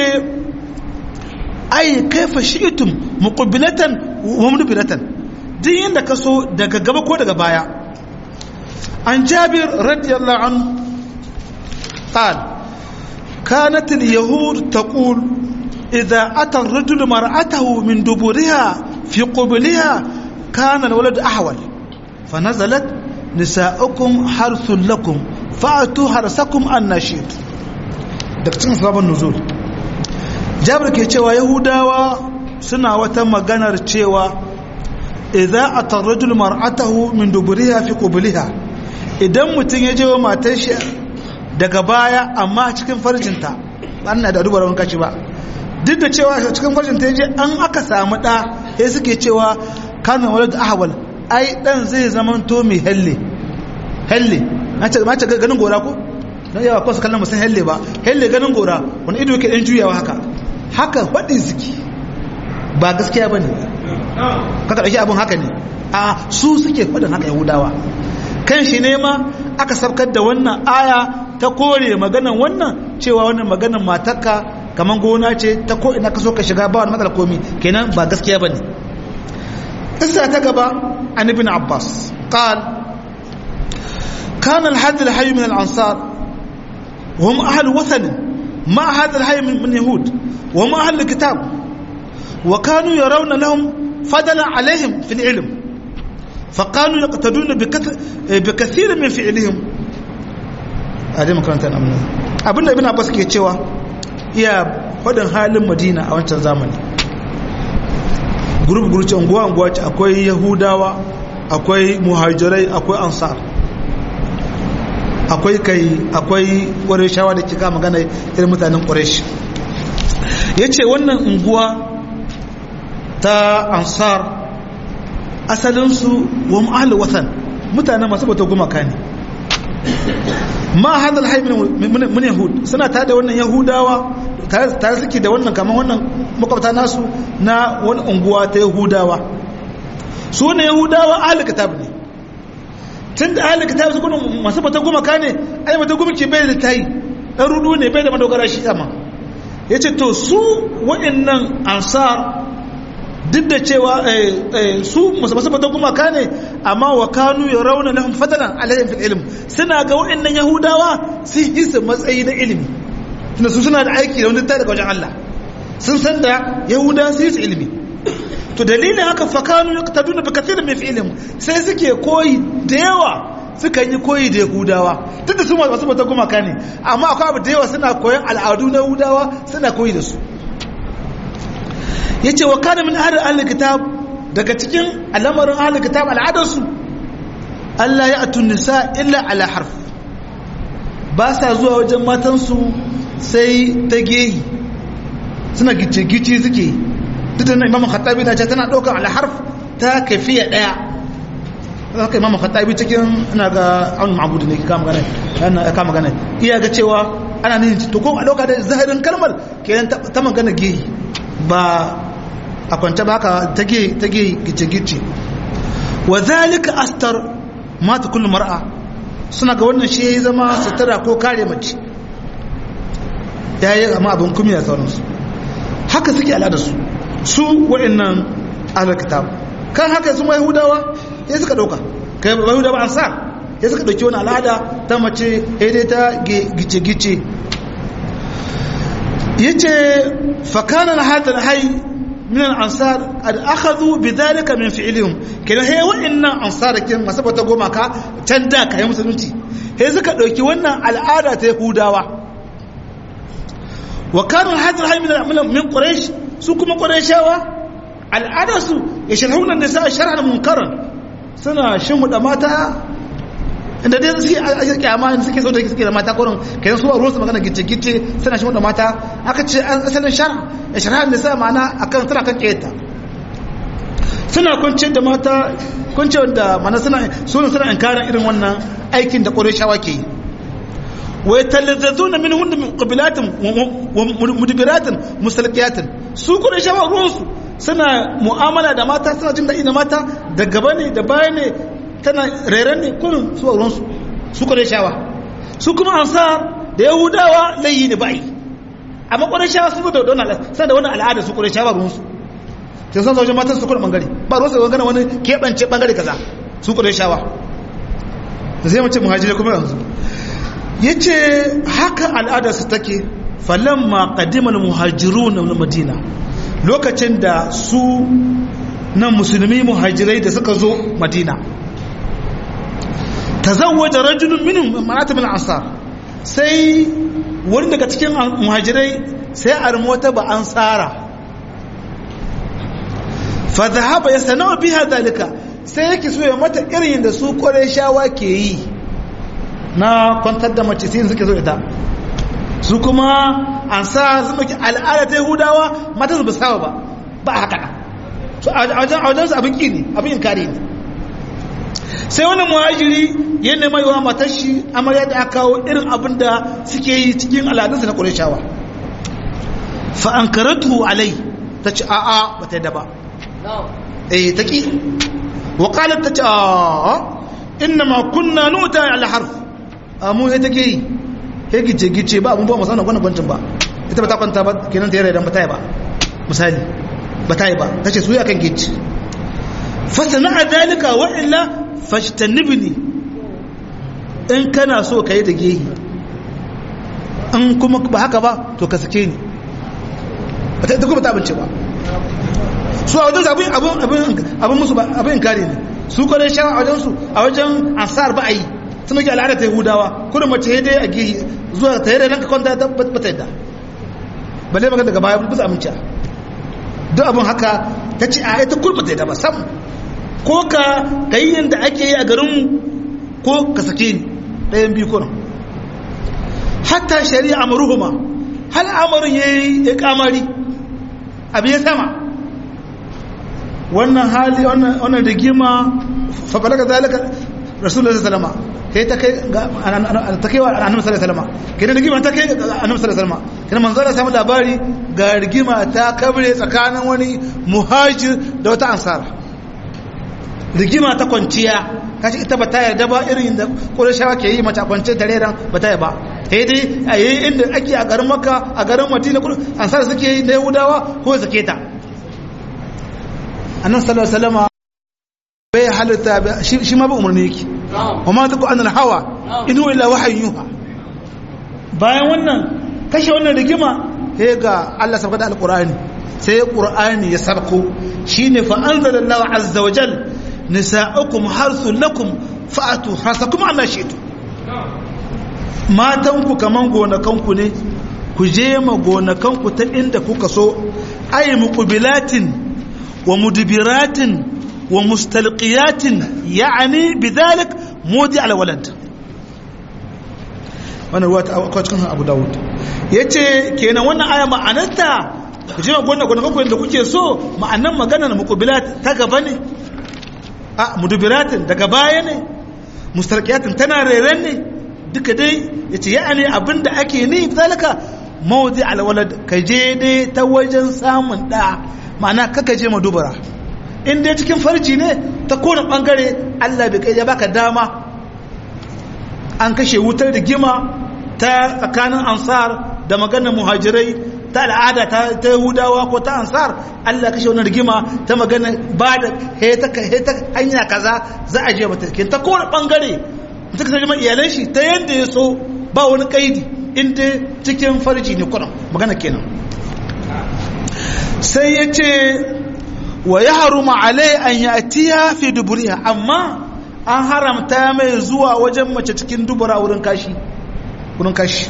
ai kaifa shi'tum muqbilatan wa mudbiratan din yanda ka so daga gaba ko daga baya an jabir radiyallahu anhu qala كانت اليهود تقول إذا أتى الرجل مرأته من دبرها في قبلها كان الولد أحول فنزلت نساؤكم حرث لكم فأتوا حرثكم النشيط دكتور سبب النزول جابر ke cewa yahudawa suna wata maganar cewa idza atarrajul mar'atahu min duburiha fi qubliha idan mutun ya je wa matar shi daga baya amma cikin farjinta ba na da dubarar kashi ba duk da cewa cikin farjinta ya je an aka samu ɗa ya suke cewa kanin wadda ahawal ai ɗan zai zama to mai helle helle ma ce ganin gora ko don yawa kwasu kallon musan helle ba helle ganin gora wani ido yake ɗan juyawa haka haka faɗi suke ba gaskiya ba ne kaka ɗauki abin haka ne a su suke faɗin haka yahudawa kan shi ne ma aka sabkar da wannan aya ta kore maganan wannan cewa wannan maganan matarka kamar gona ce ta ko ina ka so ka shiga ba wani matsala komi kenan ba gaskiya bane isa ta gaba an ibn abbas qal كان الحد الحي من الأنصار وهم أهل وثن ما هذا الحي من يهود وهم أهل الكتاب وكانوا يرون لهم فضلا عليهم في العلم فقالوا يقتدون بكثير من فعلهم هذه makarantar amina abinda ibn abbas ke cewa iya faɗin halin madina a wancan zamani gurup gurup unguwa unguwa ce akwai yahudawa akwai muhajirai akwai ansar akwai kai akwai ƙwarishawa da kika magana irin mutanen ƙwarish ya ce wannan unguwa ta ansar asalinsu wa ma'al watan mutane masu bata gumaka ne ma hadal hay min yahud suna ta da wannan yahudawa tare suke da wannan kamar wannan makwabta nasu na wani unguwa ta yahudawa su ne yahudawa ahli kitab ne tun da ahli kitab su kuma masu bata gumaka ne ai bata gumaki bai da tayi dan rudu ne bai da madogara shi sama yace to su waɗannan ansar duk da cewa su masu fata gumaka ne amma wa kanu ya rauna lahum fadalan alayhim fil ilm suna ga wa'annan yahudawa sun yi su matsayi na ilimi tunda su suna da aiki da wani ta daga wajen Allah sun san da yahuda sun yi su ilimi to dalilin haka fa kanu yaqtaduna bi kathirin min fi'lihim sai suke koyi da yawa suka yi koyi da yahudawa duk da su masu fata gumaka ne amma akwai abu da yawa suna koyon al'adu na yahudawa suna koyi da su ya ce wa kana min ahli ahli kitab daga cikin al'amarin ahli kitab al'adarsu Allah ya atun nisa illa ala harf ba sa zuwa wajen matansu sai ta gehi suna gice-gice suke duk da imam khattabi na ce tana ɗaukar ala harf ta kafiya ɗaya haka imam khattabi cikin ina ga an ma'budu ne kama gane yana kama gane iya ga cewa ana ne to ko a ɗauka da zahirin kalmar kenan ta magana gehi ba a kwanta ba haka tage gice-gice wa zalika astar mata kullum mar'a suna ga wannan shi ya zama sutura ko kare mace ya yi amma abin kumi da sauransu haka suke al'adarsu su wa'annan alkitab kan haka su yahudawa ya suka dauka kai ba yahudawa an sa ya suka dauki wani al'ada ta mace ya dai ta gice-gice yace fakana hadal hayy من الأنصار قد أخذوا بذلك من فعلهم كده هي وإن أنصار كده ما سبت قوما كا تندا كا مسلمتي هي زكا دوكي wannan al'ada ta Yahudawa wa kanu hadal hayy min min quraish su kuma qurayshawa al'ada su yashrahuna nisa shar'an munkaran suna shimuda mata inda dai suke ake kyama suke so da suke da mata kurin kai su ruwan su magana gice gice suna shi da mata aka ce an asalin shar ya shara da sa ma'ana akan suna kan kiyata suna kunce da mata kunce da mana suna suna suna inkarin irin wannan aikin da qurayshawa ke yi wa yatalazzazuna minhun min qabilatin wa mudbiratin musalqiyatin su qurayshawa ruwan su suna mu'amala da mata suna jin daɗi da mata da gaba ne da baya ne tana reren ne kurin su a ruwansu su kwarai shawa su kuma ansar da yahudawa layi ne ba'i amma kwarai shawa su da wani al'ada da wani al'ada su kwarai shawa ruwansu sai san zaujin matan su kwarai bangare ba ruwansu da wani wani keɓance bangare kaza su kwarai shawa da sai mace muhajirai kuma yanzu ya ce haka al'ada su take falamma qadimal muhajirun na madina lokacin da su nan musulmi muhajirai da suka zo madina tazawwaja rajulun minhum ma'at min ansar sai wani daga cikin muhajirai sai armota ba ansara fa dhahaba yasna'u biha dalika sai yake so ya mata irin da su shawa ke yi na kwantar da mace sai suke so ita su kuma ansar su maki al'ada ta yahudawa mata su ba saba ba ba haka so a wajen su abin kini abin inkari ne sai wani muhajiri ya nema yawa matar shi amarya da aka kawo irin abin da suke yi cikin al'adunsa na ƙureshawa fa'ankaratu alai ta ci a'a ba ta yadda ba eh ta ƙi waƙalar ta ci a'a inna ma kunna nuta alharf a mu ya take yi ya gice-gice ba abin ba musamman kwanan kwancin ba ita ba ta kwanta ba kenan ta yi raidan ba ta yi ba misali ba ta yi ba ta ce su yi akan gice fasana a dalika wa'illa fashtanibni in kana so ka yi da gehi in kuma ba haka ba to ka sake ni ba ta kuma ta abinci ba su a wajen abin abin musu abin kare ne su kwarai shan a wajen su a wajen ansar ba a yi sun ake al'ada ta yahudawa kuma mace ya dai a gehi zuwa ta yi da ranka kwanta ta ba ta yadda balle magana daga baya bisa aminci duk abin haka ta ce a ita kurba ta yadda ba sam ko ka yi yadda ake yi a garinmu ko ka sake ni ɗayan biyu kuna hatta shari'a maruhuma hal amarin ya yi ya kamari abu ya sama wannan hali wannan rigima faɓalaga zalika rasulullah sallama kai ta kai ta kai wa annabi sallallahu alaihi wasallam kai rigima ta kai annabi sallallahu alaihi wasallam kai manzo Allah samu labari ga rigima ta kabre tsakanin wani muhajir da wata ansara rigima ta kwanciya kashi ita ba ta yarda ba irin da ƙurashawa ke yi mata kwance da reran ba ta yi ba sai dai a yi inda ake a garin maka a garin madina ansar suke yi na yahudawa ko suke ta annan sallallahu alaihi wasallam bai halitta shi ma ba umarni yake wa ma taku anil hawa in huwa illa wahyin yuha bayan wannan kashe wannan rigima sai ga Allah sabaka da alqur'ani sai qur'ani ya sabko shine fa anzalallahu azza wa jalla nisa'ukum harsun lakum fa'atu hasakum Allah shitu matanku kaman gonakanku ne ku je ma gonakanku ta inda kuka so ay muqbilatin wa mudbiratin wa mustalqiyatin ya'ni bidhalik mudi ala walad wannan ruwa ta cikin Abu Dawud yace kenan wannan aya ma'anarta ku je ma gonakanku inda kuke so ma'anan maganar muqbilat ta gaba ne a mudubiratin daga baya ne mustarkiyatin tana reren ne duka dai ya ce ya'ani abinda ake ni zalika mawadi alwalad ka je dai ta wajen samun da ma'ana kaka je madubara in dai cikin farji ne ta kone bangare allah bai kai ya baka dama an kashe wutar da gima ta tsakanin ansar da maganar muhajirai ta al'ada ta yahudawa ko ta ansar Allah kashe wani rigima ta magana ba da heta hanya kaza za a je mata ke ta kowane bangare mutum ka zama iyalan shi ta yadda ya so ba wani kaidi inda cikin farji ne kuna magana kenan sai ya ce wa ya haruma alai an yi atiya fi duburiya amma an haramta mai zuwa wajen mace cikin dubura wurin kashi wurin kashi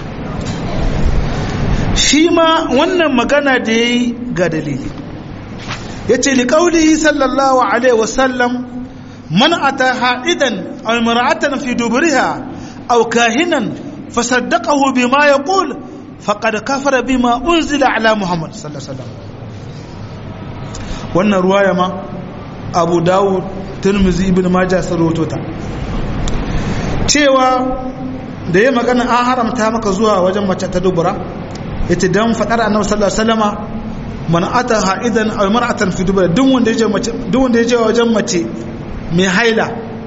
shi ma wannan magana da ya yi ga dalili ya ce liƙauli sallallahu alaihi wasallam man ata ha'idan aw mar'atan fi duburiha aw kahinan fasaddaqahu bima yaqul faqad kafara bima unzila ala muhammad sallallahu alaihi wasallam wannan ruwaya ma abu dawud tirmizi ibn majah sun rawaito ta cewa da ya magana an haramta maka zuwa wajen mace ta dubura yace dan fadar annabi sallallahu alaihi wasallama man ata ha'idan aw mar'atan fi dubura duk wanda yaje mace duk wanda yaje wajen mace mai haila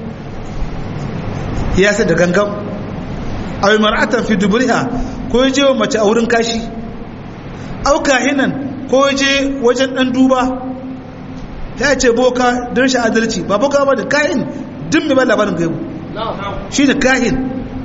ya sai da gangan aw mar'atan fi duburiha ko yaje mace a wurin kashi aw kahinan ko yaje wajen dan duba ya ce boka don shi adalci ba boka ba da kahin duk mai ba labarin gaibu shi ne kahin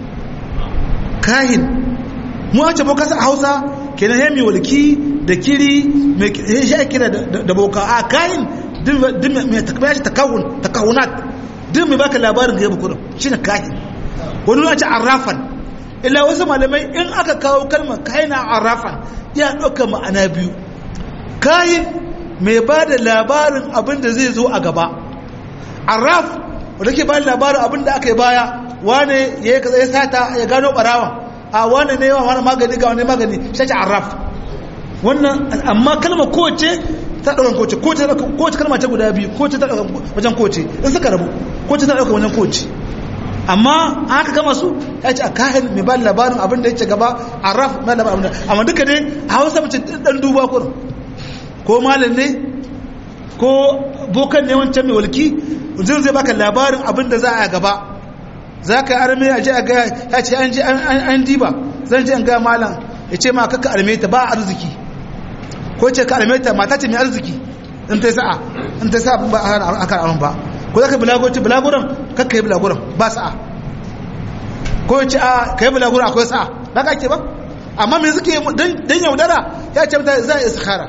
kahin mu a ce boka sa hausa kenan ya mai walki da kiri mai shi ake kira da boka a kahin duk mai takabaya shi takahunat duk mai baka labarin gaibu kudin shi ne kahin wani wani ce arrafan illa wasu malamai in aka kawo kalmar kahin arrafan ya ɗauka ma'ana biyu kahin mai ba da labarin abin da zai zo a gaba arraf wadda ke ba da labarin abin da aka yi baya wane ya yi ya sata ya gano barawan a wane ne yawan wani magani ga wani magani shaci arraf wannan amma kalma kowace ta ɗaukan kowace kowace kalma ta guda biyu kowace ta ɗaukan wajen kowace in suka rabu kowace ta ɗaukan wajen kowace amma aka gama su ya ce a kayan mai ba da labarin abin da ya ce gaba arraf mai labarin amma duka dai a hausa mace ɗan duba kurin ko malam ne ko bokan ne wancan mai walki zai zai baka labarin abin da za a gaba za ka yi arme a ji a gaya ya ce an ji an diba zan ji an gaya malam ya ce ma kaka arme ta ba arziki ko ce ka arme ta mata ce mai arziki in ta sa'a in ta sa'a ba a kan arme ba ko za ka bulagoci bulaguran kakka yi bulaguran ba sa'a ko ya ce a ka yi bulaguran akwai sa'a ba ka ke ba amma me suke don yaudara ya ce mata za a istikhara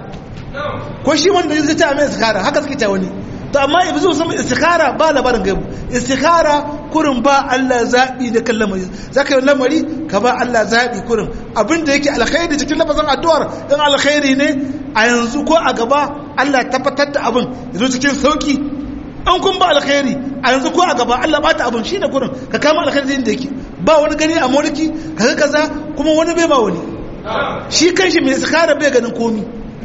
ko shi wanda zai ta mai istikhara haka suke ta wani to amma ibi zo sama istikhara ba labarin gaibu istikhara kurin ba Allah zabi da kan lamari zaka yi lamari ka ba Allah zabi kurin abinda yake alkhairi cikin lafazin addu'ar dan alkhairi ne a yanzu ko a gaba Allah tabbatar da abin yazo cikin sauki an kun ba alkhairi a yanzu ko a gaba Allah bata abin shine kurin ka kama alkhairi da yake ba wani gani a mulki kaga kaza kuma wani bai ba wani shi kanshi mai istikhara bai ganin komi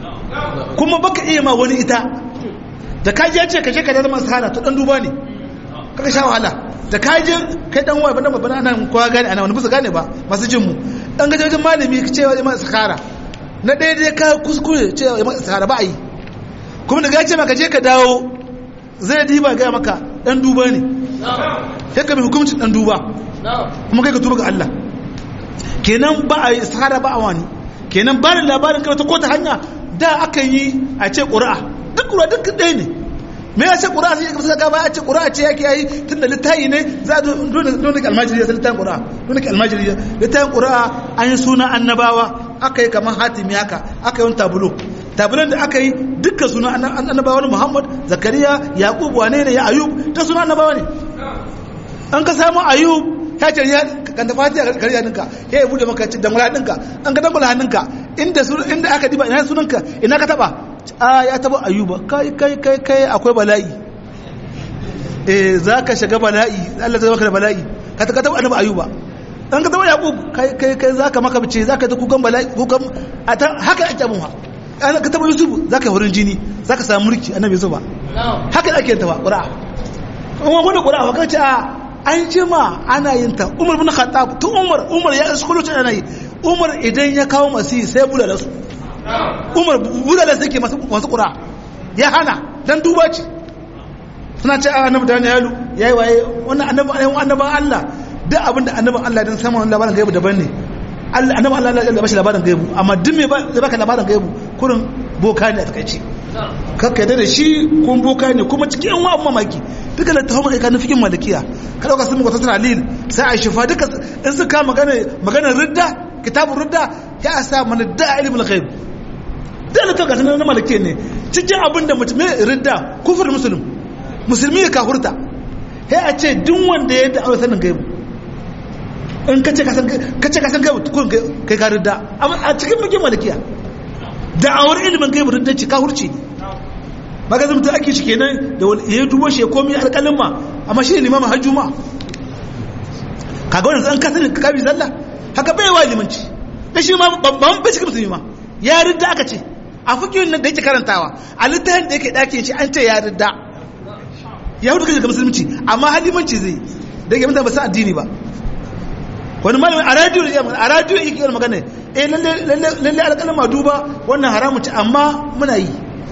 kuma baka iya ma wani ita da kaji ya ce ka je ka zama sahara to dan duba ne kaka sha wahala da kaji kai dan waya bana babana nan kowa gane ana wani bisa gane ba masu jin mu dan gaje wajen malami ka ce wa jama'a sahara na ɗaya dai ka kuskure ce wa jama'a sahara ba a yi kuma daga ya ce maka je ka dawo zai diba ga maka dan duba ne sai ka bi hukuncin dan duba kuma kai ka tuba ga Allah kenan ba a yi sahara ba a wani kenan ba da labarin kai ta ko ta hanya da aka yi a ce ƙura'a duk ƙura'a duk ɗaya ne me ya ce ƙura'a sai ka gaba a ce ƙura'a ce yake yi tun da littayi ne za a dole ka almajiri ya san littayin ƙura'a dole ka almajiri ya littayin ƙura'a an yi suna annabawa aka yi kamar hatimi haka aka yi wani tabulo tabulon da aka yi dukkan suna annabawa ne muhammad zakariya yaqub wane ne ya ayub ta suna annabawa ne an ka samu ayub ya ce ya kan tafi a kariya ninka ya yi bude maka dangula hannunka an ka dangula hannunka inda inda aka diba ina sunanka ina ka taba a ya taba ayuba kai kai kai kai akwai bala'i eh za ka shiga bala'i Allah zai maka da bala'i ka ta taba annabi ayuba an ka taba yaqub kai kai kai za ka maka bice za ka ta kukan bala'i kukan haka ake abun ha an ka taba yusuf za ka wurin jini za ka samu mulki annabi yusuf ba haka ake ta ba qur'a kuma wani qur'a ka ce a an jima ana yin ta umar bin khattab tun umar umar ya isko lokacin ana yi umar idan ya kawo masu sai bula da su umar bula da su ke masu kura ya hana dan duba ce suna ce a annabi danielu ya yi waye wannan annaban allah duk abinda annaban allah don samun labarin gaibu daban ne annaban allah ya bashi labarin gaibu amma duk mai zai baka labarin gaibu kurin boka ne a takaice kakka yadda da shi kun boka ne kuma cikin yan wa'an mamaki duka da taho maka kanin fikin malikiya ka dauka sun mukwata tana lil sai a shifa duka in su ka magana magana ridda kitabun ridda ya sa mana da ilimin ghaib da na toka sanar na malikiya ne cikin abin da mutum ridda kufur musulun musulmi ya kahurta sai a ce duk wanda ya da aure sanin gaibu in kace ka san kace ka san gaibu kun kai ka ridda a cikin fikin malikiya da awar ilimin gaibu ridda ci kahurci ne maka zai mutum ake shi kenan da ya dubo shi ya komi alƙalin ma amma shi ne limamin har juma'a kaga wannan an kasance ka kabi sallah haka bai wa limanci da shi ma babban bai cikin musulmi ma ya ridda aka ce a fikirin nan da yake karantawa a littafin da yake ɗakin shi an ce ya ridda ya hudu kashi ga musulunci amma har limanci zai da yake mutane ba san addini ba wani malami a radiyo da yamma a radiyo yake yi magana eh lalle lalle alƙalama duba wannan haramun ce amma muna yi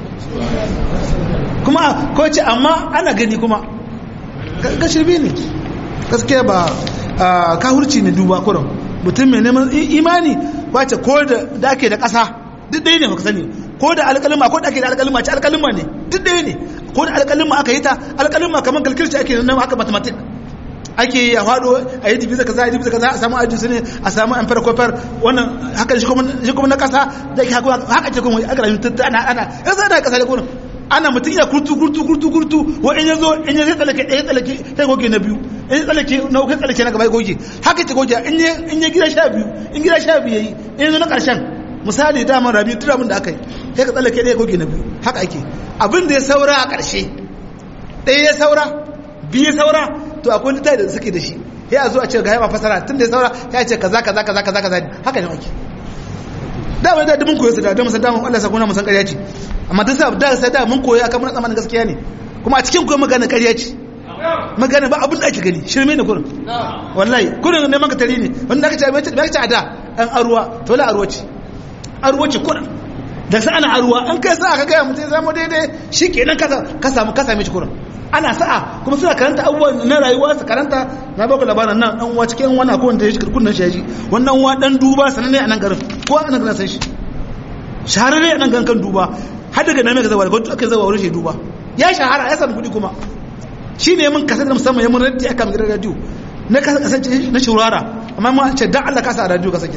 kuma ko ce amma ana gani kuma ga shirbi ne gaskiya ba kahurci ne duba kuran mutum mai neman imani ba ce ko da ake da ƙasa duk ɗaya ne ka sani ko da alƙalima ko da ake da alƙalima ce alƙalima ne duk ɗaya ne ko da alƙalima aka yi ta alƙalima kamar kalkirci ake nan haka mathematics ake yi a faɗo a yi dibiza kaza a yi dibiza kaza a samu ajin su ne a samu an farkofar wannan haka shi kuma na ƙasa da ke haka ce kuma aka rayu ana ana yanzu da ƙasa da kurin ana mutum iya kurtu kurtu kurtu kurtu wa in yazo in yazo tsallake ɗaya tsallake sai goge na biyu in tsallake na uku tsallake na gaba goge haka ce goge in ya in ya gida sha biyu in gida sha biyu yayi in yazo na ƙarshen misali dama rabi tun abin da aka yi sai ka tsallake ɗaya goge na biyu haka ake abin da ya saura a ƙarshe ɗaya ya saura biyu ya saura to akwai littafi da suke da shi sai a zo a ce ga yaba fasara tun da ya saura ya ce kaza kaza kaza kaza kaza haka ne ake da wani da mun koyo su da don musan damar Allah sa kuna musan ƙarya ce amma duk sa da sai da mun koyi akan mun tsammanin gaskiya ne kuma a cikin koyi magana ƙarya ce magana ba abin da ake gani shirme ne kurin wallahi kurin ne maka tari ne wanda aka ce mai aka ce a da an aruwa to la aruwa ce aruwa ce kurin da sai ana aruwa an kai sa aka ga mutum zama daidai shikenan ka ka samu ka same shi kurin ana sa'a kuma suna karanta abubuwan na rayuwa su karanta na baka labarin nan dan uwa cikin wani akwai wanda ya shi kunnan shi wannan uwa dan duba sananne a nan garin ko a nan garin san shi shahararre a nan garin kan duba har daga nan mai zawa daga aka zawa wurin shi duba ya shahara ya samu kuɗi kuma shi ne mun kasar da musamman ya mun raddi aka gidan radio na kasance na shurara amma ma ce dan Allah ka sa radio ka sake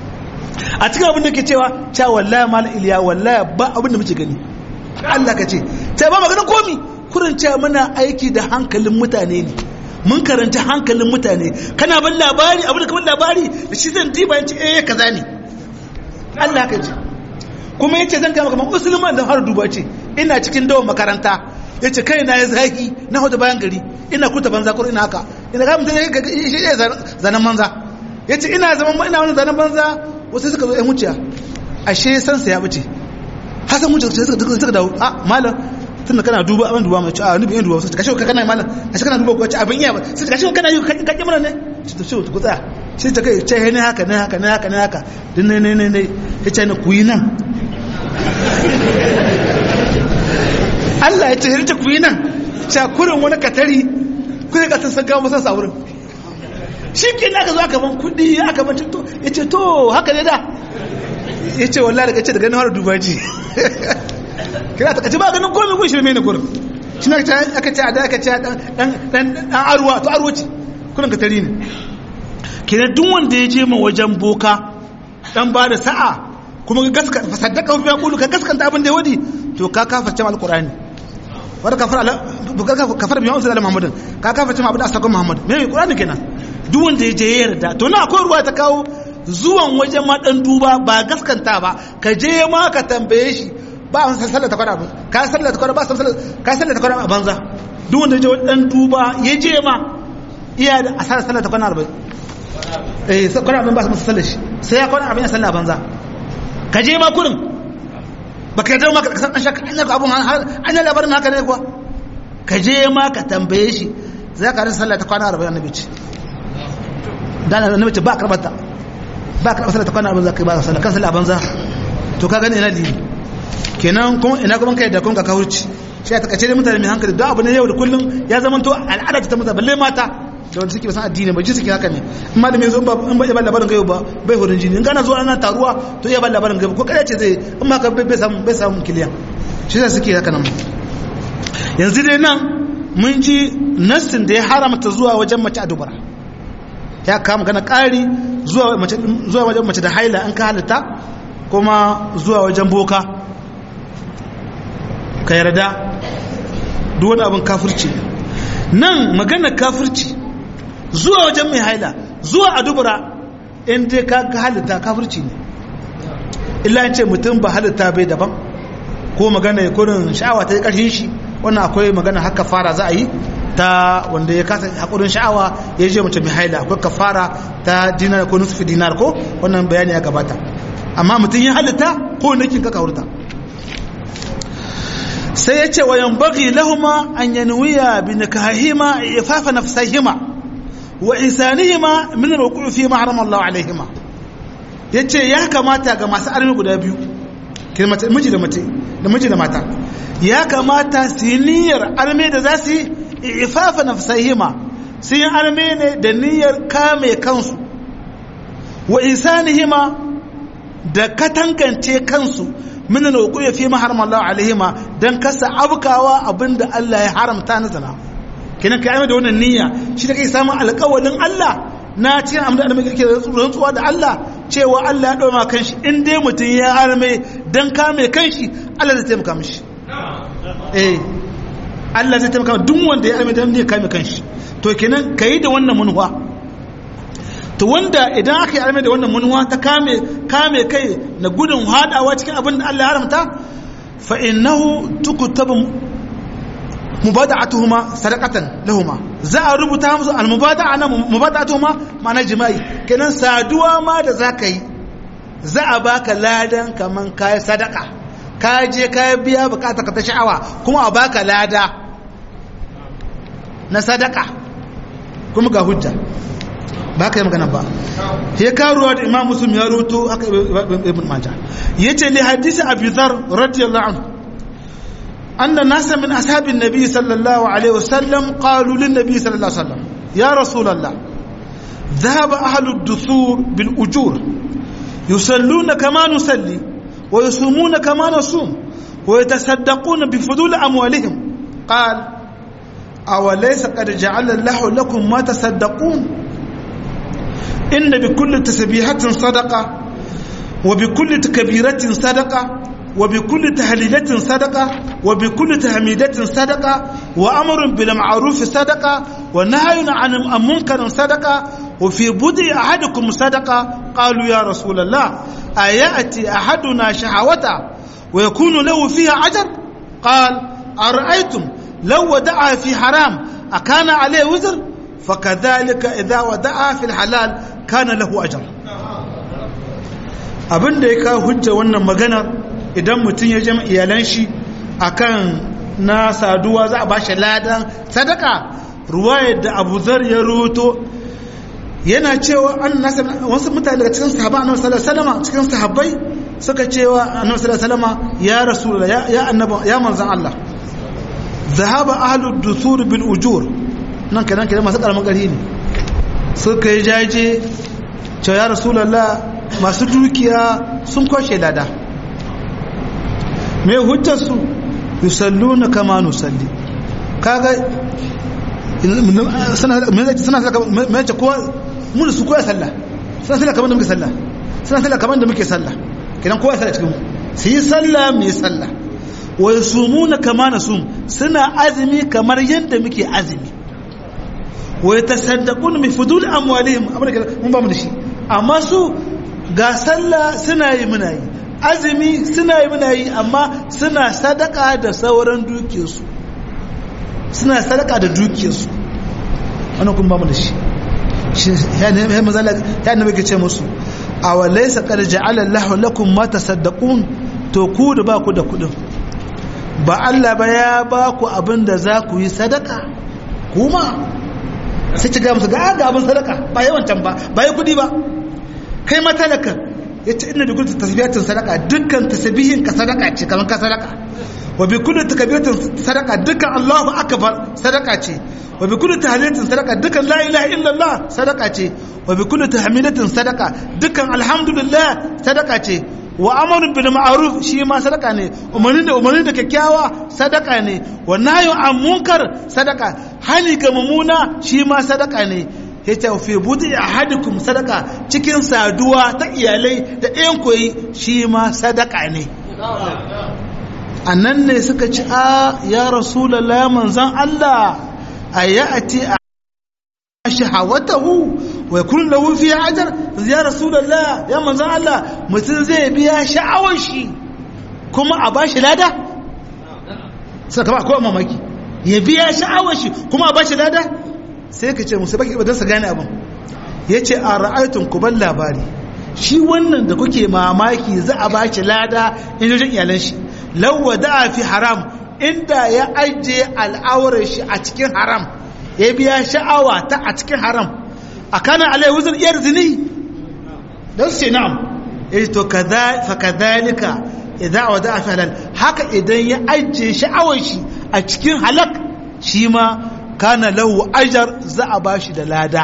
a cikin abin da ke cewa cewa wallahi mal iliya wallahi ba abin da muke gani Allah ka ce ta ba maganin komi kurin cewa muna aiki da hankalin mutane ne mun karanta hankalin mutane kana ban labari abin da kamar labari da shi zan diba yace eh kaza ne Allah ka ce kuma yace zan kama kamar musulman da har duba ce ina cikin dawon makaranta yace kai na ya zaki na hudu bayan gari ina kuta banza ko ina haka ina ga mutum shi ne zanen banza yace ina zaman ina wani zanen banza wasu suka zo yan wuciya ashe san sa ya bace hasan wuce suka suka dawo a malam tunda kana duba abin duba mai a nubi yin duba sai kashi kana malam a kana duba ko ci abin iya ba sai kashi kana yi ka ki mana ne to sai ku tsaya sai ta kai ce ne haka ne haka ne haka ne haka din ne ne ne ne ya ce ne ku yi nan Allah ya ce hirta ku yi nan cakurin wani katari ku ne ka san gawa masa sa wurin shi ke aka zo aka ban kudi aka ban to ya ce to haka ne da ya ce wallahi daga ce daga nan har dubaji kira ta kaci ba ganin komai kun shirme ne kurin shi na aka ce a da aka ce dan arwa to arwa ce kurin ka tari ne kira duk wanda ya je ma wajen boka dan ba da sa'a kuma ka gaska fasaddaka fi yaqulu ka gaskanta abin da ya wadi to ka kafarce mal qur'ani wanda kafar ala kafar bi unzila muhammadin ka kafarce ma abin da asakon muhammad me qur'ani kenan duk wanda ya je ya yarda to na akwai ruwa ta kawo zuwan wajen ma dan duba ba gaskanta ba ka je ma ka tambaye shi ba a sallar ta kwana abin ka sallar ta kwana ba sallar ka sallar ta kwana a banza duk wanda je dan duba ya je ma iya da asarar sallar ta kwana arba'in eh kwana abin ba su sallar shi sai ya kwana abin ya sallar banza ka je ma kurin ba ka yarda ma ka san an shaka an yaka abun an yi labarin haka ne kuwa ka je ma ka tambaye shi za ka rasa sallar ta kwana arba'in annabi ce dan annabi ce ba karbata ba karɓar sallar ta kwana abin za ka ba sallar kan sallar banza to ka gani ina dini kenan kuma ina kuma kai da kun ka kawurci shi ya takace mutane mai hankali don abu ne yau da kullum ya zama to al'ada ta mutane balle mata da wanda suke basan addini ba ji suke haka ne in ma da mai zo in ba ya ba labarin gaibu ba bai hurin jini in gana zuwa ana taruwa to ya ba labarin gaibu ko kada ce zai in ma ka bai samu bai samu kiliya shi ya suke haka nan yanzu dai nan mun ji nassin da ya haramta zuwa wajen mace a dubara ya kama gana ƙari zuwa wajen mace da haila an ka halitta kuma zuwa wajen boka ka yarda duk wani abin kafirci nan magana kafirci zuwa wajen mai haila zuwa a dubura in dai ka halitta kafirci ne illa ce mutum ba halitta bai daban ko magana ya kurin sha'awa ta yi ƙarshen shi wannan akwai magana haka fara za a yi ta wanda ya kasa hakurin sha'awa ya je mace mai haila akwai kafara ta dinar ko nusfi dinar ko wannan bayani ya gabata amma mutum ya halitta ko nakin ka kaurta sai ya ce wa yanbaghi lahuma an yanwiya bi nikahihima ifafa nafsihima wa insanihima min alwuqu fi ma harama Allah alaihima yace ya kamata ga masu armi guda biyu kirmata miji da mace da miji da mata ya kamata su yi niyyar arme da za su yi ifafa nafsihima su yi arme ne da niyyar kame kansu wa insanihima da katangance kansu min alwuqu fi ma harama Allah alaihima dan kasa abkawa abinda Allah ya haramta na zina kenan kai da wannan niyya shi da kai samun alƙawalin Allah na cikin amma da muke rantsuwa da Allah cewa Allah ya ɗoma kanshi in dai mutum ya harme dan kame kanshi Allah zai taimaka mishi eh Allah zai taimaka duk wanda ya harme dan ne kame kanshi to kenan kai da wannan munwa to wanda idan aka yi harme da wannan munwa ta kame kame kai na gudun hadawa cikin abin da Allah ya haramta fa innahu tukutabu mubada'atuhuma sadaqatan lahuma za a rubuta musu almubada'a na mubada'atuhuma ma'ana jima'i kenan saduwa ma da zaka yi za a baka ladan kaman kai sadaka ka je ka biya bukata ka ta sha'awa kuma a baka lada na sadaka kuma ga hujja ba ka yi magana ba ya karuwa da imam muslim ya roto aka ibn majah yace li hadisi abi dhar radiyallahu anhu أن ناس من أصحاب النبي صلى الله عليه وسلم قالوا للنبي صلى الله عليه وسلم يا رسول الله ذهب أهل الدثور بالأجور يصلون كما نصلي ويصومون كما نصوم ويتصدقون بفضول أموالهم قال أوليس قد جعل الله لكم ما تصدقون إن بكل تسبيحة صدقة وبكل كبيرة صدقة وبكل تهليلة صدقة وبكل تهميدة صدقة وأمر بالمعروف صدقة ونهي عن منكر صدقة وفي بدء أحدكم صدقة قالوا يا رسول الله أيأتي أحدنا شهوته ويكون له فيها أجر قال أرأيتم لو ودعها في حرام أكان عليه وزر فكذلك إذا ودعها في الحلال كان له أجر abin da ya kawo hujja wannan maganar idan mutum ya jama iyalan shi akan na saduwa za a ba shi ladan sadaka ruwayar da abu zar ya roto yana cewa an nasa wasu mutane daga cikin sahaba annabi sallallahu alaihi wasallam cikin sahabbai suka cewa annabi sallallahu alaihi wasallam ya rasulullah ya ya annabi ya manzon Allah zahaba ahlu dusur bil ujur nan kenan kenan masu karamin gari ne suka yi jaje cewa ya rasulullah masu dukiya sun kwashe lada me hujjarsu yusalluna kama nusalli kaga suna suna ce kowa mun su koya sallah suna sallah kamar da muke sallah suna sallah kamar da muke sallah kidan kowa sallah cikin su yi sallah mai sallah wa yasumuna kama nasum suna azumi kamar yadda muke azumi wa yatasaddaqun min fudul amwalihim abin da mun ba mu da shi amma su ga sallah suna yi muna yi azumi suna yi muna yi amma suna sadaka da sauran dukiyarsu suna sadaka da dukiyarsu wannan kun ba mu da shi ya ne mazala ya ne muke ce musu awalaysa qad ja'ala Allahu lakum ma tasaddaqun to ku da ba ku da kudin ba Allah ba ya ba ku abin da za ku yi sadaka kuma sai ci ga musu ga ga abin sadaka ba yawan can ba ba yi kudi ba kai matalaka ya ce ina da kullu tasbihatin sadaka dukkan tasbihin ka sadaka ce kamar ka sadaka wa bi kullu takbiratin sadaka dukkan Allahu akbar sadaka ce wa bi kullu tahlilatin sadaka dukkan la ilaha illallah sadaka ce wa bi kullu tahmidatin sadaka dukkan alhamdulillah sadaka ce wa amarun bil ma'ruf shi ma sadaka ne umarni da umarni da kyakkyawa sadaka ne wa nahyu an munkar sadaka hali ga mumuna shi ma sadaka ne ya ce fi budi ahadikum sadaka cikin saduwa ta iyalai da ɗayan koyi shi ma sadaka ne annan ne suka ci a ya rasulallah manzan Allah a ya'ati a shahawatahu wa kun lahu fi ajar ya rasulallah ya manzan Allah mutum zai biya sha'awar shi kuma a bashi lada suka ba kowa mamaki ya biya sha'awar shi kuma a bashi lada sai ka ce musu baki don su gane abin ya ce a ra'aitun ku ban labari shi wannan da kuke mamaki za a bashi lada in jojin iyalan shi lawa da fi haram inda ya ajiye al'aurar shi a cikin haram ya biya sha'awa ta a cikin haram a kana alai wuzin iyar zini don su ce na'am ya ce to fa kadhalika idan wada fi halal haka idan ya ajiye sha'awar shi a cikin halak shi ma kana lahu ajar za a bashi da lada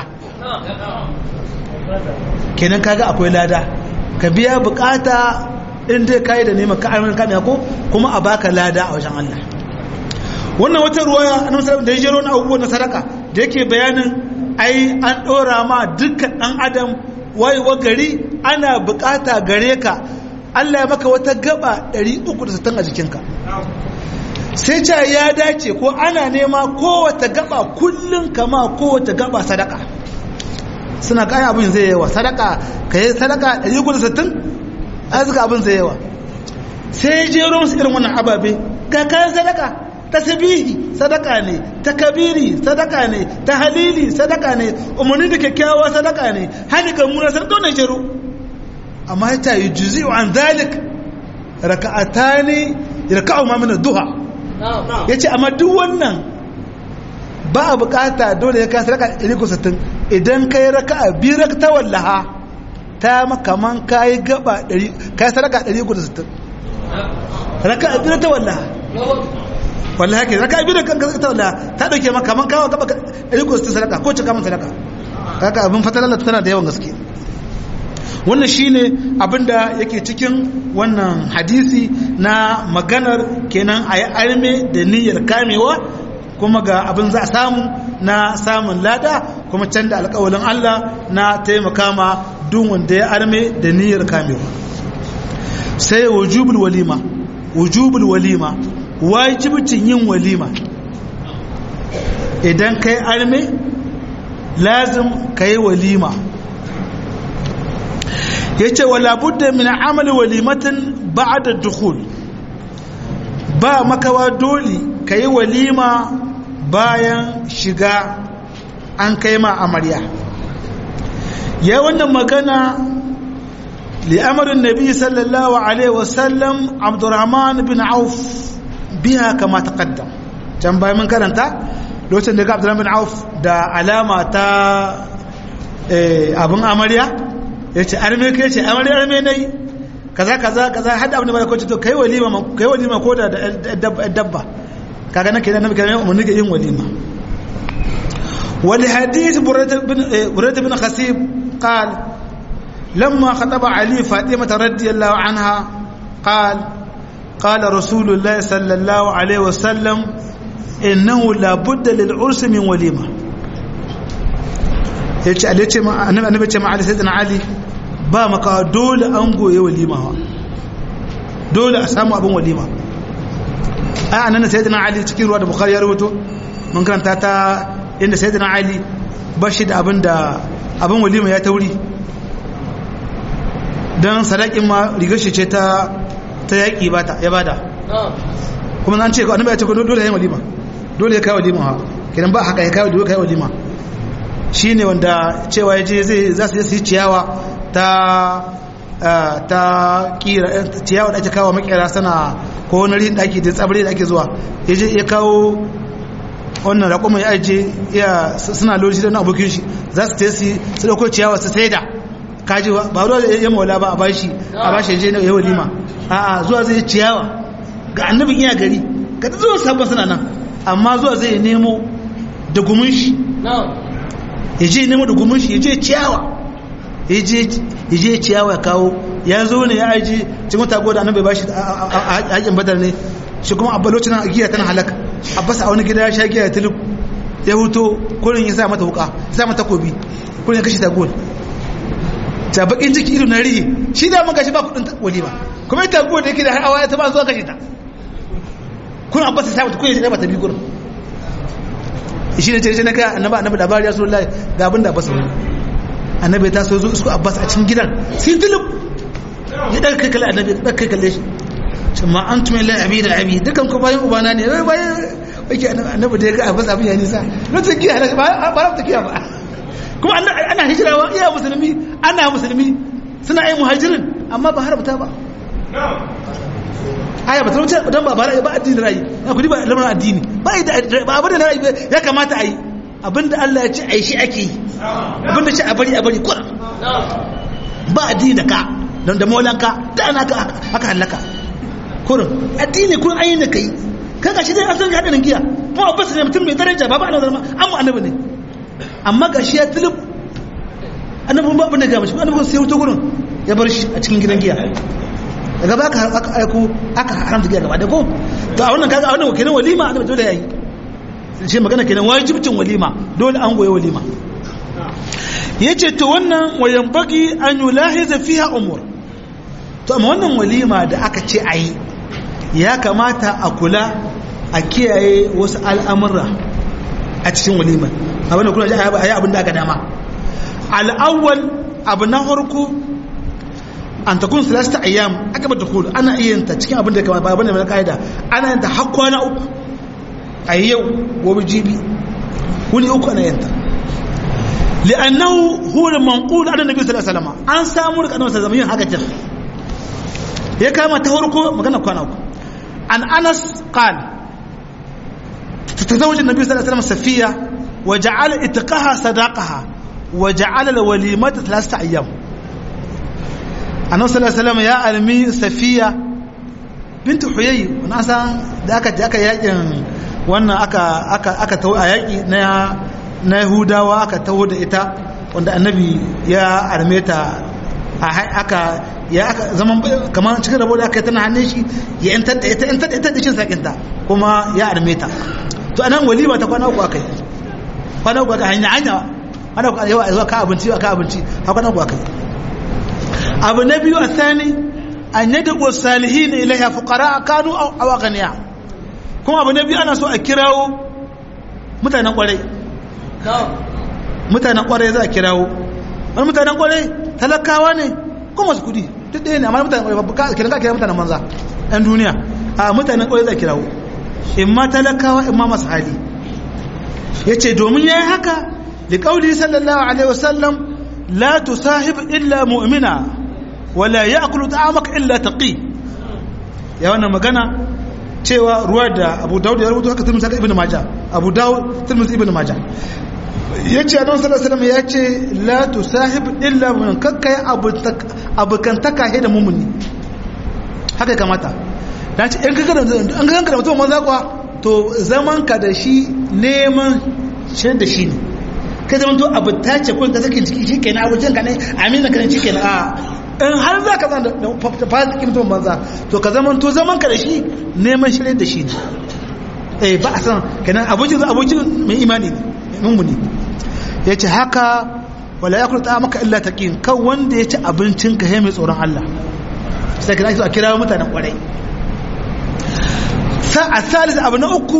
kenan kaga akwai lada ka biya bukata in dai kai da neman ka'amin kamiya ko kuma a baka lada a wajen Allah wannan wata ruwaya annabi sallallahu da ya jero na abubuwan na sadaka da yake bayanin ai an dora ma dukkan dan adam wayewa gari ana bukata gare ka Allah ya maka wata gaba 360 a jikinka sai ce ya dace ko ana nema kowace gaba kullum kama kowace gaba sadaka suna kayan abin zai yawa sadaka ka yi sadaka 360 a zuka abin zai yawa sai jero musu irin wannan ababe ga kayan sadaka ta sabihi sadaka ne ta kabiri sadaka ne ta halili sadaka ne umarni da kyakkyawa sadaka ne hali ga muna sadaka ne jero amma ya ta yi juzi an zalik raka'atani raka'u ma min duha yace amma duk wannan ba a bukata dole ya kai raka 160 idan kai raka'a biyu raka ta wallaha ta makaman kai gaba 100 kai sadaka 160 raka'a biyu ta wallaha wallahi ke raka'a biyu kan ta wallaha ta dauke maka kaman kawo gaba 160 sadaka ko cika man sadaka kaga abin fatalar tana da yawan gaske wannan shine abinda yake cikin wannan hadisi na maganar kenan a yi arme da niyyar kamewa kuma ga abin za a samu na samun lada kuma can da alkawalin Allah na taimaka ma duk wanda ya arme da niyyar kamewa sai wujubul walima wujubul walima wajibcin yin walima idan kai arme lazim kai walima ya ce wala budda min amali walimatin ba'da dukhul ba makawa dole kai walima bayan shiga an kai ma amarya ya wannan magana li amrin nabi sallallahu alaihi wasallam abdurrahman bin auf biha kama taqaddam can bayan mun karanta lokacin da ga abdurrahman bin auf da alama ta abin amarya ya ce arme kai ce arme arme nai kaza kaza kaza hada abin da bai kwace to kai walima kai walima ko da dabba kaga nake da nabi kana mun nake yin walima wal hadith burayda bin burayda bin khasib qal lamma khataba ali fatima radiyallahu anha qal قال رسول الله صلى الله عليه وسلم إنه لا بد للعرس من وليمة yace Allah ce ma annabi ce ma Ali sayyidina Ali ba maka dole an goye walima dole a samu abin walima ai annabi sayyidina Ali cikin ruwa da Bukhari ya rubuto mun karanta ta inda sayyidina Ali ba shi da abin da abin walima ya tauri dan sadakin ma rigar shi ce ta ta yaki bata ya bada kuma an ce annabi ya ce dole ya yi walima dole ya kai walima ha kidan ba haka ya kai dole kai walima shi ne wanda cewa ya je zai za su yi ciyawa ta ta kira ciyawa da ake kawo makera sana ko wani rin daki da tsabari da ake zuwa ya je ya kawo wannan raƙon ya aje ya suna lori da abokin shi za su tesi su dauko ciyawa su saida kaji ba ruwa ya maula ba a bashi a bashi ya je na yawa lima a zuwa zai ciyawa ga annabin iya gari ga zuwa sabon suna nan amma zuwa zai nemo da gumin shi ya je nemo da gumin shi ya je ciyawa ya je ciyawa kawo ya zo ne ya aji cikin tago da annabi ba shi a hakin badar ne shi kuma abba lokacin giya tana halaka abbas a wani gida ya sha giya tilip ya huto kurin ya sa mata wuka ya sa mata kobi kurin ya kashe tago ta bakin ciki ido na rihe shi da mun gashi ba kudin walima kuma ita tago da yake da har awa ta ba zuwa kashe ta kun abbas ya sa mata kurin ya ba ta bi gurin shi ne ce na kai annaba annabi labari ya so lai ga abin da abbas wani annabi ta so zo su abbas a cikin gidan sai tulub ya daga kai kalle annabi daga kai kalle shi ce ma an tume lai abi da abi dukan ku bayan ubana ne bayan ake annabi da ya ga abin abin ya nisa lokacin giya ba ba ta kiya ba kuma ana hijirawa iya musulmi ana musulmi suna yin muhajirin amma ba haramta ba aya ba ta wuce don ba ba ba addini rayi na kudi ba lamarin addini ba ba abin da rayi ya kamata a yi abin da Allah ya ce a yi shi ake yi abin da ce a bari a bari kura ba addini da ka don da maulanka da ana aka hallaka kurin addini kun ayi da kai kaga shi dai asalin hadarin giya kuma abbas ne mutum mai daraja ba ba ana zama an mu annabi ne amma ga shi ya tilib annabin babu da gaba shi annabin sai wuta gurin ya bar shi a cikin gidan giya daga ba aka aiko aka haramta giya gaba da ko to a wannan kaga a wannan kenan walima annabi dole yayi shi magana kenan wajibcin walima dole an goye walima yace to wannan wayan bagi an yulahiza fiha umur to amma wannan walima da aka ce ayi ya kamata a kula a kiyaye wasu al'amurra a cikin walima abinda kuna ji a yi abin da aka dama al'awwal abu na harko an ta kun silasta ayyam aka bata kudu ana iya ta cikin abin da ya kamata abin da mai ka'ida ana yanta har kwana uku a yau gobe jibi wuni uku ana yanta li'annahu huwa al-manqul an nabi sallallahu alaihi wasallam an samu da annabi sallallahu alaihi wasallam haka ya kama ta farko magana kwana uku an anas qala تتزوج النبي صلى الله عليه وسلم سفية وجعل اتقاها صداقها وجعل الوليمة ثلاثة أيام النبي صلى الله عليه وسلم يا ألمي سفية بنت حيي وناسا ذاك ذاك يجن wannan aka aka aka tawo a yaki na na Yahudawa aka tawo da ita wanda annabi ya arme ta aka ya aka zaman kamar cikin rabo da aka yi tana hannun shi ya yantar da ita yantar da ita da cin sakinta kuma ya arme ta to anan walima ta kwana uku aka yi kwana uku aka hanya hanya ana ku yawa zuwa ka abinci ka abinci ha kwana uku aka yi abu na biyu a sani an yadda ko salihin ilaiha fuqara kanu aw aghniya kuma abu na biyu ana so a kirawo mutanen kwarai mutanen kwarai za a kirawo wani mutanen kwarai talakawa ne ko masu kudi duk ɗaya ne amma mutanen kwarai ba kiran ka kira mutanen manza ɗan duniya a mutanen kwarai za a kirawo in ma talakawa in ma masu hali ya ce domin ya yi haka da ƙauli sallallahu alaihi wasallam la tusahib illa mu'mina wala ya akulu ta'amaka illa taqi ya wannan magana cewa ruwa da abu dawud ya rubuta haka tirmidhi ibn majah abu dawud tirmidhi ibn majah yace annabi sallallahu alaihi wasallam yace la tusahib illa mu'min kakkai abukantaka he da mumuni haka kamata dan ce in kaga da an ga da mutum manza kuwa to zaman ka da shi neman shi da shi ne kai zaman to abu ta ce kun ka sake ciki shi kenan abucin ka ne amina ka ne shi kenan a in har za ka zan da fasiki mutum banza to ka zaman to zaman ka da shi neman shi da shi ne eh ba a san kenan abokin abokin mai imani ne mummuni ya ce haka wala ya kurta maka illa taqin kan wanda ya ci abincin ka mai tsoron Allah sai kana so a kira mutanen kwarai sa a salis abu na uku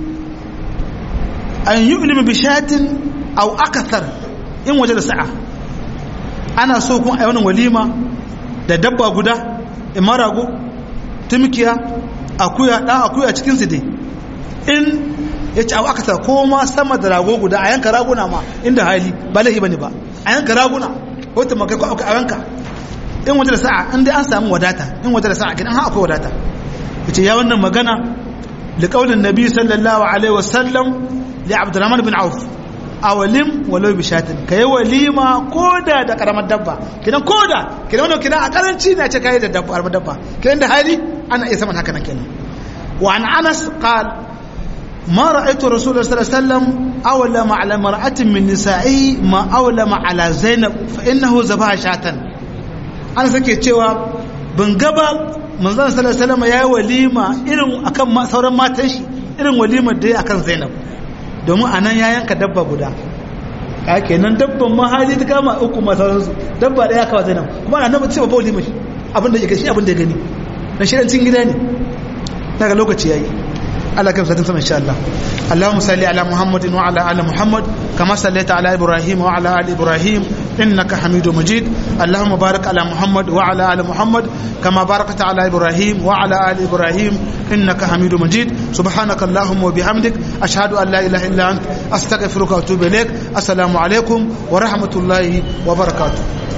an yi ilimin bishatin au akasar in waje da sa'a ana so kun a wani walima da dabba guda imarago tumkiya akuya dan akuya cikin su dai in ya ci abu akasar ko ma sama da rago guda a yanka raguna ma inda hali ba laifi bane ba a yanka raguna ko ta makai ko a yanka in waje da sa'a in dai an samu wadata in waje da sa'a gidan ha akwai wadata yace ya wannan magana liqaulin nabi sallallahu alaihi wasallam li abdurrahman bin auf awalim walau bi shatin kai walima koda da karamar dabba kidan koda kidan wannan kidan a karanci ne ce kai da dabba karamar dabba kidan da hali ana iya saman haka nan kenan wa an anas qal ما رأيت رسول الله صلى الله عليه وسلم أولم على امرأة من نسائه ما أولم على زينب فإنه ذبح شاة أنا سكي cewa ban gaba manzon sallallahu alaihi wasallam yayi walima irin akan sauran matan shi irin walimar da ya akan Zainab domin anan ya yanka dabba guda ka kenan dabban ma hali ta kama uku ma sauran su dabba daya kawa Zainab kuma annabi ce ba walima shi abin da yake shi abin da gani na shirancin gida ne daga lokaci yayi Allah kai satin sama insha Allah Allahumma salli ala Muhammadin wa ala ali Muhammad kama sallaita ala Ibrahim wa ala ali Ibrahim innaka Hamidum Majid Allahumma barik ala Muhammad wa ala ali Muhammad kama barakta ala Ibrahim wa ala ali Ibrahim innaka Hamidum Majid subhanaka Allahumma wa bihamdik ashhadu an la ilaha illa ant astaghfiruka wa atubu ilaik assalamu alaikum wa rahmatullahi wa barakatuh